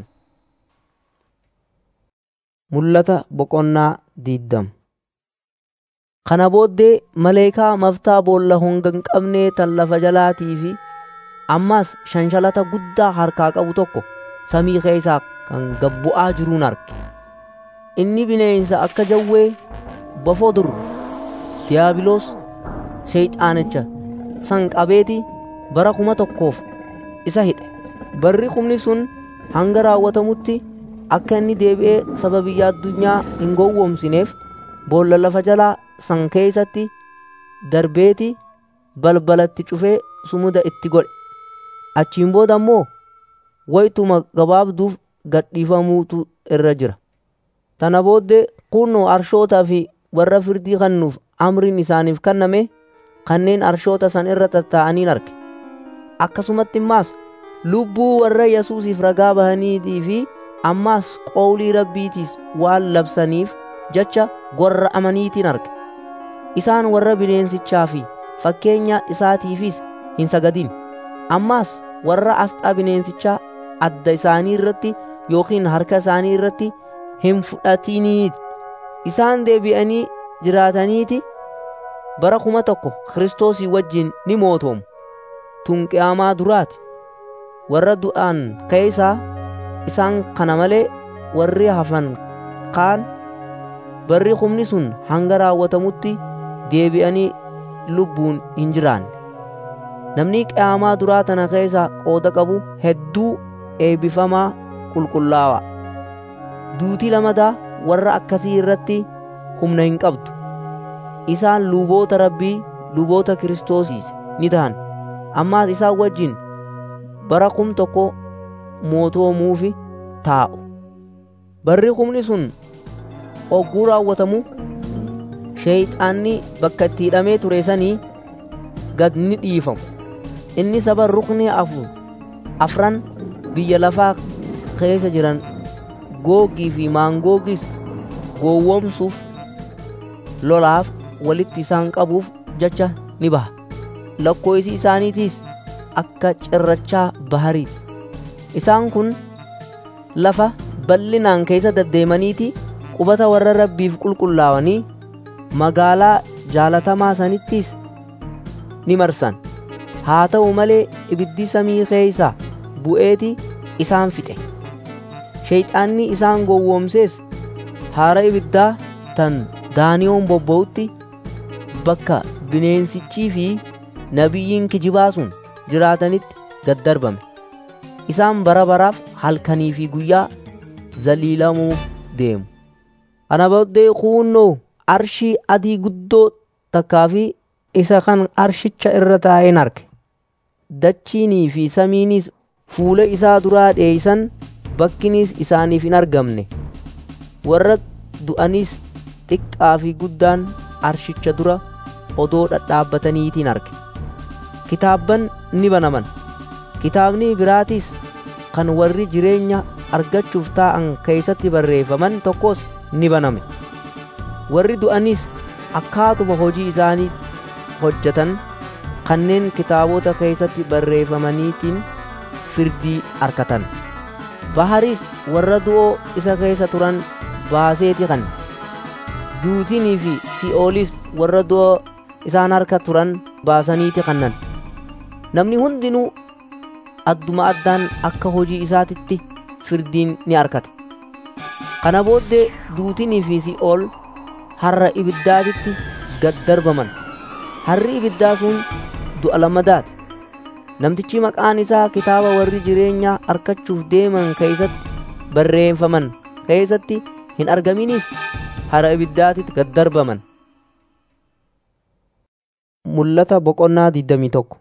mul'ata boqonnaa diiddam kana booddee maleekaa maftaa boolla honga hin qabnee tan lafa jalaatii fi ammaas shanshalata guddaa harkaa qabu tokko samii keessaa kan gabbu'aa jiruun arge inni bineensa akka jawwee bofoo dur diyaabiloos seeyxaanicha san qabeeti bara kuma tokkoof isa hidhe barri kumni sun hanga raawwatamutti akka inni deebi'ee saba biyya addunyaa hin gowwoomsineef boolla lafa jalaa san keessatti darbeeti balbalatti cufee sumuda itti godhe achiin booda ammoo waytuma gabaabduuf gadhiifamuutu irra jira tana booddee kunnoo arshootaa fi warra firdii kennuuf amriin isaaniif kenname kanneen arshoota san irra tattaa'aniin arge akkasumatti immaas lubbuu warra yesuusiif ragaa bahaniitii fi ammaas qowlii rabbiitiis waan labsaniif jecha gorra amaniitiin arge isaan warra bineensichaa fi fakkeenya isaatiifis hin sagadin ammaas warra asxaa bineensichaa adda isaanii irratti yookiin harka isaanii irratti hin fudhatiniit isaan deebi'anii jiraataniiti bara kuma tokko kiristoosii wajjin ni mootoomu tun qiyaamaa duraati warra du'aan keeysaa isaan kana malee warri hafan kaan barri humni sun hanga raawwatamutti deebi'anii lubbuun hin jiraanne namni qiyaamaa duraa tana keessa qooda qabu hedduu eebbifamaa qulqullaawaa duutii lamadaa warra akkasii irratti humna hin qabdu isaan luboota rabbii luboota kiristoosiis ni ta'an ammaas isaan wajjin bara kum tokko mootoomuufi taa'u barri humni sun ogguu raawwatamu sheeyxaanni bakka itti hidhamee ture sanii gad ni dhiifamu inni saba rukni afur afran biyya lafaa keessa jiran googii fi maangoogis gowwoomsuuf lolaaf walitti isaan qabuuf jecha ni baha lakkoofsi isaaniitiis akka cirrachaa bahariiti isaan kun lafa bal'inaan keessa deddeemaniiti qubata warra rabbiif qulqullaawanii magaalaa jaalatamaa sanittiis ni marsan haa ta'u malee ibiddi samii keeysaa bu'eeti isaan fixe sheeyxaanni isaan gowwoomsees haara ibiddaa tan daaniyoon bobba'utti bakka bineensichii fi nabiyyiin kijibaa sun jiraatanitti gad darbame isaan bara baraaf halkanii fi guyyaa zaliilamuuf deemu ana booddee kuunnoo arshii adii guddoo takkaa fi isa kan arshicha irra taa'een arge dachiinii fi samiinis fuula isaa duraa dheeysan bakkinis isaaniif hin argamne warra du'anis xiqqaa fi guddaan arshicha dura odoo dhadhaabbataniitiin arge kitaabban ni banaman kitaabni biraatis kan warri jireenya argachuuf taa'an keeysatti barreeffaman tokkos ni baname warri du'anis akkaatuma hojii isaanii hojjetan kanneen kitaabota keeysatti barreeffamaniitiin firdii arkatan baharis warra du'oo isa keessa turan baaseeti kan duutinii fi si'oolis warra du'oo isaan harka turan baasaniiti kannan namni hundinuu adduma addaan akka hojii isaatitti firdiin ni arkate kana booddee duutinii fi si'ool harra ibiddaatitti gad darbaman harri ibiddaa sun du'a lamadaati namtichi maqaan isaa kitaaba warri jireenyaa arkachuuf deeman keeysatti barreeffaman keeysatti hin argaminis hara ibiddaatitti gad darbaman mul'ata boqonnaa 21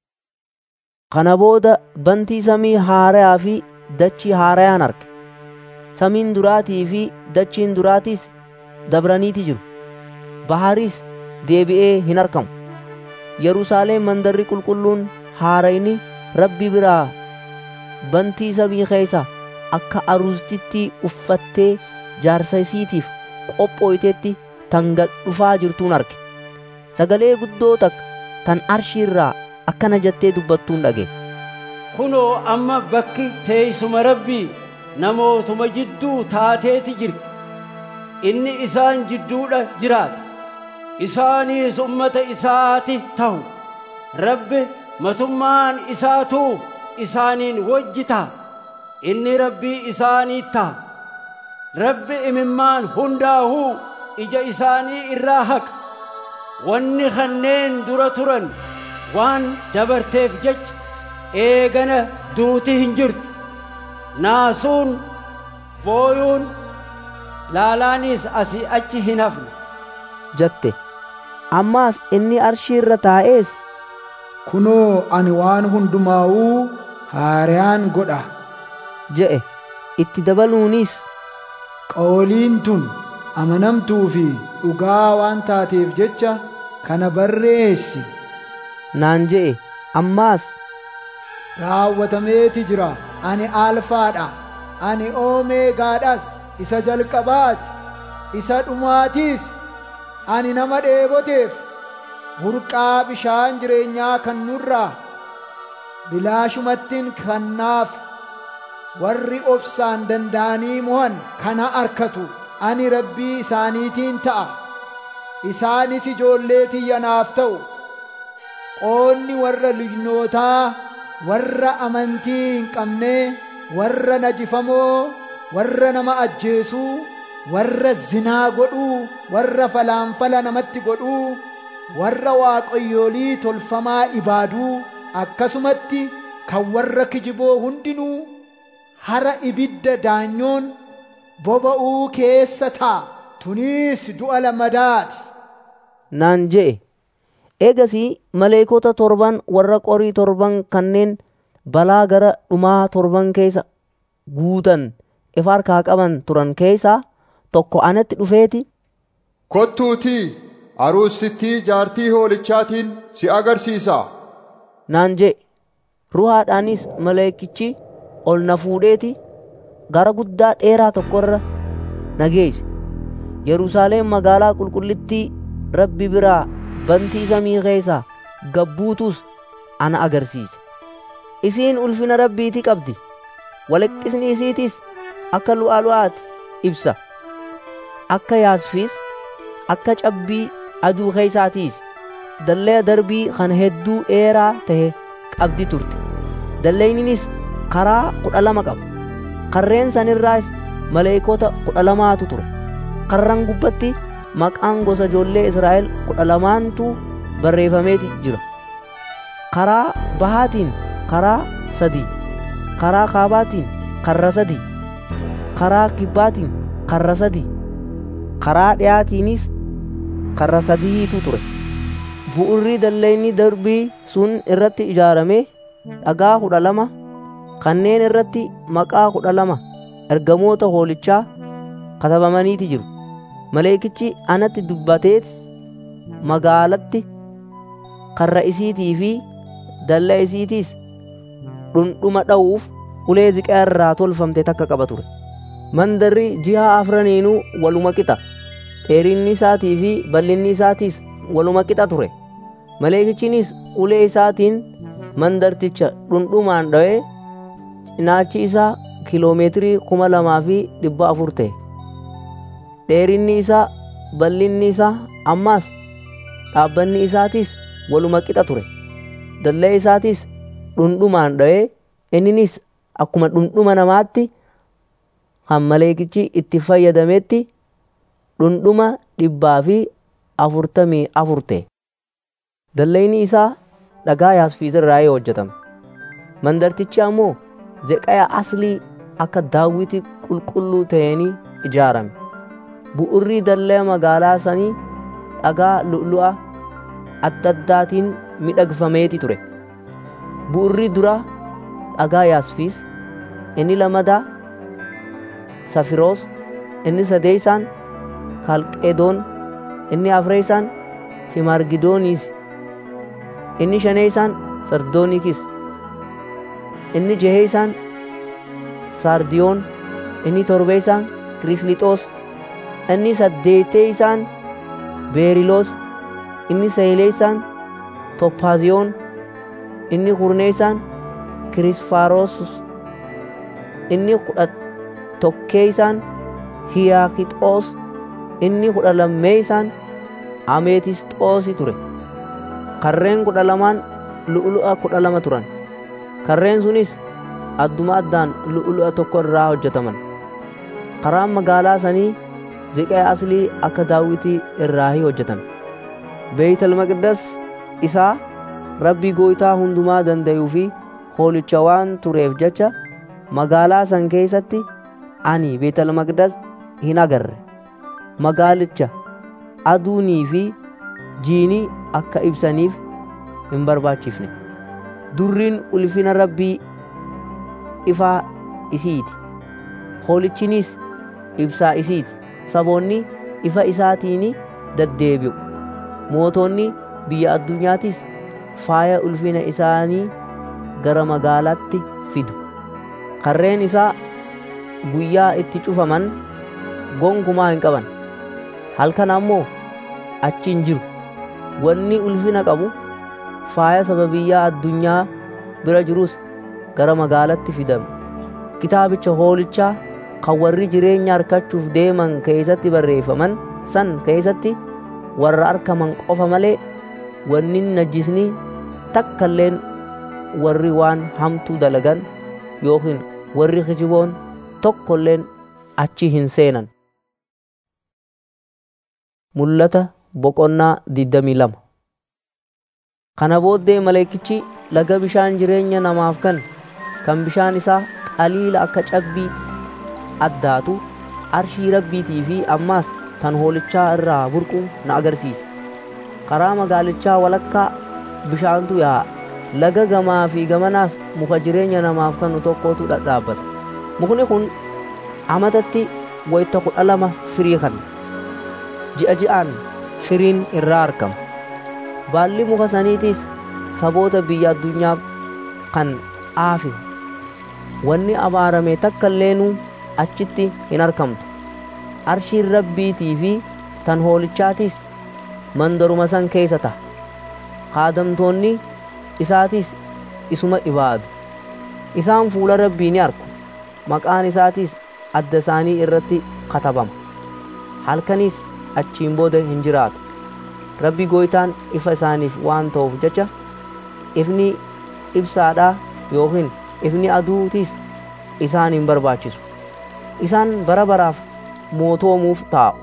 kana booda bantii samii haarayaa fi dachii haarayaan arge samiin duraatii fi dachiin duraatiis dabraniiti jiru baharis deebi'ee hin argamu yerusaalem mandarri qulqulluun haarayni rabbi biraa bantii samii keessa akka aruustitti uffattee jaarsa isiitiif qophooytetti tan gad dhufaa jirtuun arge sagalee guddoo takka tan arshii irraa akkana jettee dubbattuun dhage kunoo amma bakki teeysuma rabbii namootuma jidduu taateeti jirti inni isaan jidduudha jiraata isaaniis ummata isaati tahu rabbi matummaan isaatuu isaaniin wajji ta'a inni rabbii isaanii ta'a rabbi imimmaan hundaahuu ija isaanii irraa haqa wanni kanneen dura turan waan dabarteef jecha eegana duuti hin jirtu naasuun booyuun laalaanis asii achi hin hafne jette ammaas inni arshii irra taa'ees kunoo ani waan hundumaa'uu haaraan godha je'e itti dabaluunis qooliin tun amanamtuu fi dhugaa waan taateef jecha kana barreessi naan je'e ammaas raawwatameeti jira ani alfaadha ani oomeegaadhas isa jalqabaati isa dhumaatiis ani nama dheeboteef burqaa bishaan jireenyaa kan nurraa bilaashumattiin kannaaf warri obsaan danda'anii mohan kana arkatu ani rabbii isaaniitiin ta'a isaanis ijoollee tiyya naaf ta'u qoonni warra luynootaa warra amantii hin qabne warra najifamoo warra nama ajjeesuu warra zinaa godhuu warra falaanfala namatti godhuu warra waaqayyoolii tolfamaa ibaaduu akkasumatti kan warra kijiboo hundinuu hara ibidda daanyoon boba'uu keessa taa tuniis du'a lammadaati naan je'e eegasii maleekota torban warra qorii torban kanneen balaa gara dhumaa torban keessa guutan ifa harkaa qaban turan keessaa tokko anatti dhufeeti kottuutii aruusittii jaartii hoolichaatiin si agarsiisa naan je'e ruhaadhaanis maleekichi ol na fuudheeti gara guddaa dheeraa tokkorra na geesse yerusaalem magaalaa qulqullittii rabbi biraa bantii samii keessaa gabbuutus ana agarsiise isiin ulfina rabbiiti qabdi walaqqisni isiitis akka lu'aalu'aati ibsa akka yaasfiis akka cabbii aduu keeysaatiis dallee darbii kan hedduu dheeraa tahe qabdi turte dalleyninis karaa kudha lama qaba karreen sanirraas maleekota kudha lamaatu ture karran gubbatti maqaan gosa ijoollee israa'el kudha lamaantu barreeffameeti jira karaa bahaatiin karaa sadii karaa kaabaatiin karra sadii karaa kibbaatiin karra sadii karaa dhiyaatiinis karra sadiitu ture bu'urri dalleyni darbii sun irratti ijaarame dhagaa kudha lama kanneen irratti maqaa kudha lama ergamoota hoolichaa katabamaniiti jiru maleekichi anatti dubbatees magaalatti karra isiitii fi dalla isiitiis dhundhuma dha'uuf ulee ziqaa irraa tolfamte takka qaba ture mandarri jiha afraniinuu waluma qixa dheerinni isaatii fi bal'inni isaatiis waluma qixa ture maleekichinis ulee isaatiin mandarticha dhundhumaan dha'ee cinaachi isaa kiloomeetirii kuma lamaa fi dhibba afur ta'e dheerinni isaa bal'inni isaa ammaas dhaabbanni isaatiis waluma qixa ture dallee isaatiis dhundhumaan dha'ee inninis akkuma dhundhuma namaatti kan maleekichi itti fayyadametti dhundhuma dhibbaa fi afurtamii afur ta'e dalleyni isaa dhagaa yaasfiis irraa hojjetame mandartichi ammoo zeqaya aslii akka daawwiti qulqulluu ta'anii ijaarame bu'urri dallee magaalaa sanii dhagaa lu'lu'a adda addaatiin midhagfameeti ture bu'urri dura dhagaa yaasfiis inni lamadaa safiroos inni sadeeysaan kalqedoon inni afreeysaan simargidooniis inni shaneeysaan sardoonikis inni jeheeysaan sardiyoon inni torbeeysaan kirislixoos inni saddeeteeysaan beeriloos inni seeleeysaan tophaaziyoon inni kurneeysaan kirisfaarosus inni kudha tokkeeysaan hiyaakixoos inni kudha lammeeysaan ameetisxoosi ture karreen kudha lamaan lu'ulu'a kudha lama turan karreen sunis adduma addaan lu'ulu'a tokko irraa hojjetaman karaan magaalaa sanii ziqaa aslii akka daawwitii irraahi hojjetame beeytal maqdas isaa rabbii gooytaa hundumaa danda'uu fi hoolicha waan tureef jecha magaalaa san keessatti ani beetal maqdas hin agarre magaalicha aduunii fi jiinii akka ibsaniif hin barbaachifne durriin ulfina rabbii ifaa isiiti hoolichinis ibsaa isiiti saboonni ifa isaatiini daddeebi'u mootonni biyya addunyaatis faaya ulfina isaanii gara magaalaatti fidu karreen isaa guyyaa itti cufaman gonkumaa hin qaban halkan ammoo achi hin jiru wanni ulfina qabu faaya sababiyyaa addunyaa bira jirus gara magaalatti fidame kitaabicha hoolichaa kan warri jireenya harkachuuf deeman keessatti barreeffaman san keessatti warra arkaman qofa malee wanni najjisni takkalleen warri waan hamtuu dalagan yookiin warri kijiboon tokkolleen achi hin seenan. Mul'ata boqonnaa digdamii lama. Kana booddee maleekichi laga bishaan jireenya namaaf kan kan bishaan isaa qaliila akka cabbii addaatu arshii rabbiitii fi ammaas tan hoolichaa irraa burqu na agarsiisa. Karaa magaalichaa walakkaa bishaantu yaa'a. Laga gamaa fi gamanaas muka jireenya namaaf kennu tokkotu dhadhaabbata. Mukni kun amatatti wayita kudha lama firii kenna. Ji'a ji'aan firiin irraa argama. Baalli muka saniitiis saboota biyya addunyaaf kan aafe. Wanni abaarame takka illeenuu achitti hin argamtu. Arshiin rabbiitii fi tan hoolichaatiis mandaruma san keessa ta'a. Kaadamtoonni isaatis isuma ibaadu. Isaan fuula rabbii ni argu. Maqaan isaatis adda isaanii irratti katabama. Halkanis achiin booda hin jiraatu. Rabbi gooytaan ifa isaaniif waan ta'uuf jecha ifni ibsaadhaa yookiin ifni aduutiis isaan hin barbaachisu. Isaan bara baraaf mootoomuuf taa'u.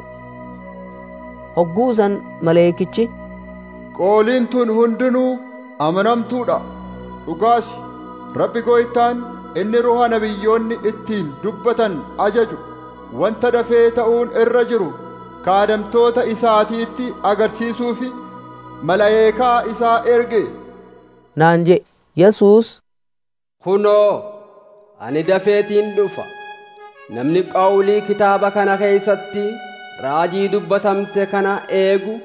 Hogguusan maleekichi Qooliin tun hundinuu amanamtuudha. Dhugaas Rabbi gooytaan inni ruha nabiyyoonni ittiin dubbatan ajaju wanta dafee ta'uun irra jiru kaadamtoota isaatiitti agarsiisuufi malaa'eekaa isaa erge. naan jedhe Yesuus Kunoo, ani dafeetiin dhufa. Namni qawlii kitaaba kana keessatti raajii dubbatamte kana eegu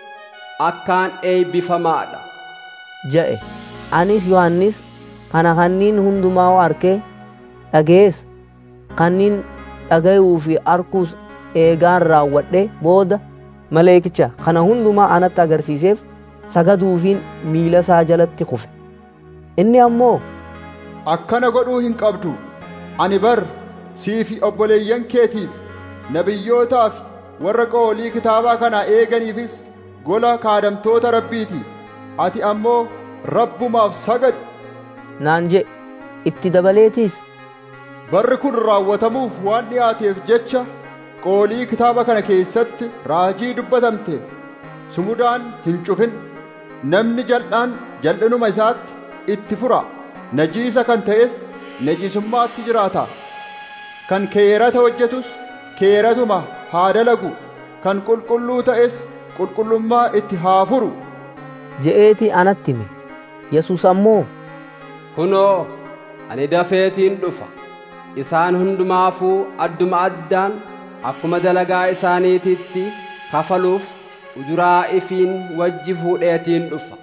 akkaan eebbifamaadha. jedhe anis Yohannis kana kanniin hundumaa arkee dhagees kanniin dhagayuu fi arkuus eegaan raawwadhe booda maleekicha kana hundumaa anatti agarsiiseef sagaduufiin miila isaa jalatti kufe inni ammoo Akkana godhuu hin qabdu. Ani bar sii fi obboleeyyan keetiif nabiyyootaaf warra qoolii kitaabaa kana eeganiifis gola kaadamtoota rabbiiti. Ati ammoo rabbumaaf sagadi. naan jedhe itti dabaleetiis Barri kun raawwatamuuf waan dhiyaateef jecha qoolii kitaaba kana keessatti raajii dubbatamte sumudaan hin cufin namni jal'aan jal'inuma isaatti itti fura najiisa kan ta'es najiisummaatti jiraata kan keerata hojjetus keeratuma haa dalagu kan qulqulluu ta'es qulqullummaa itti haa furu je'eeti anatti hime Yesuus ammoo Kunoo, ani dafeetiin dhufa. Isaan hundumaafuu adduma addaan akkuma dalagaa isaaniititti kafaluuf ujuraa ifiin wajji fuudheetiin dhufa.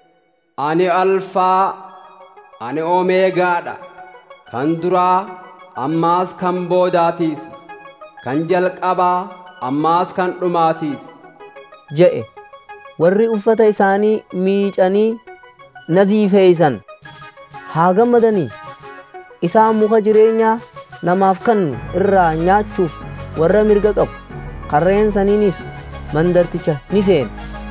Ani alfaa, ani omeegaadha. Kan duraa ammaas kan boodaatiis. Kan jalqabaa ammaas kan dhumaatiis. jedhe warri uffata isaanii miicanii naziifeeysan haa gammadanii isaan muka jireenyaa namaaf kennu irraa nyaachuuf warra mirga qabu karreen saniinis mandarticha ni seenu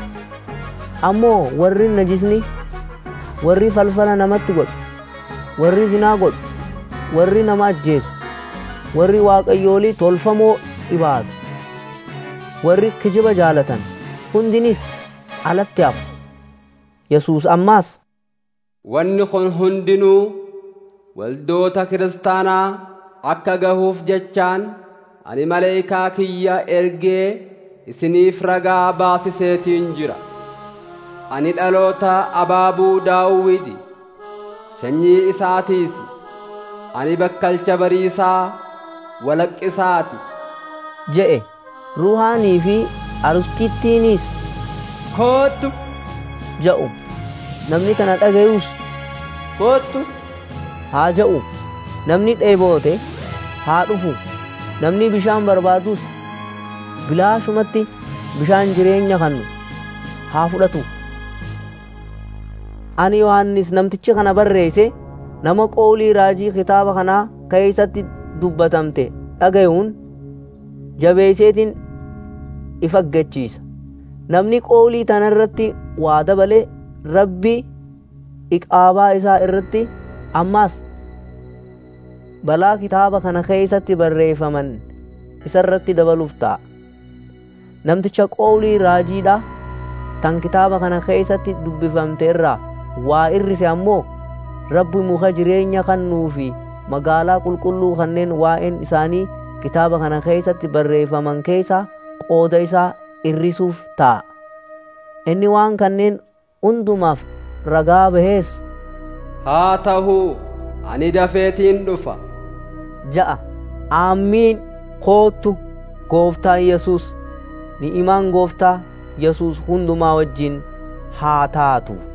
ammoo warri najisni warri falfala namatti godhu warri zinaa godhu warri nama ajjeesu warri waaqayyoolii tolfamoo ibaadu warri kijiba jaalatan hundinis alatti hafu yesuus ammaas Wanni kun hundinuu waldoota kiristaanaa akka gahuuf jechaan ani maleekaa kiyya ergee isiniif ragaa baasiseetiin jira. Ani dhaloota abaabuu daawwidi sanyii isaatiis ani bakkalcha bariisaa walaqqisaati. jedhe ruuhaanii fi arustittiinis koottu ja'u namni kana dhagayus koottu haa ja'u namni dheeboote haa dhufu namni bishaan barbaadus bilaashumatti bishaan jireenya kannu haa fudhatu ani yohannis namtichi kana barreesse nama qoolii raajii kitaaba kanaa keeysatti dubbatamte dhagayuun jabeeyseetiin ifaggachiisa namni qoolii tanarratti waa dabale rabbi iqaabaa isaa irratti ammaas balaa kitaaba kana keeysatti barreeffaman isarratti dabaluuf ta'a namticha qoolii raajiidha tan kitaaba kana keeysatti dubbifamte irraa waa irrise ammoo rabbi muka jireenya kannuu fi magaalaa qulqulluu kanneen waa'een isaanii kitaaba kana keeysatti barreeffaman keeysa qooda isaa irrisuuf ta'a inni waan kanneen hundumaaf ragaa bahees haa ta'uu ani dafeetiin dhufa ja'a aamiin koottu gooftaan yesus ni'imaan gooftaa yesus hundumaa wajjin haa taatu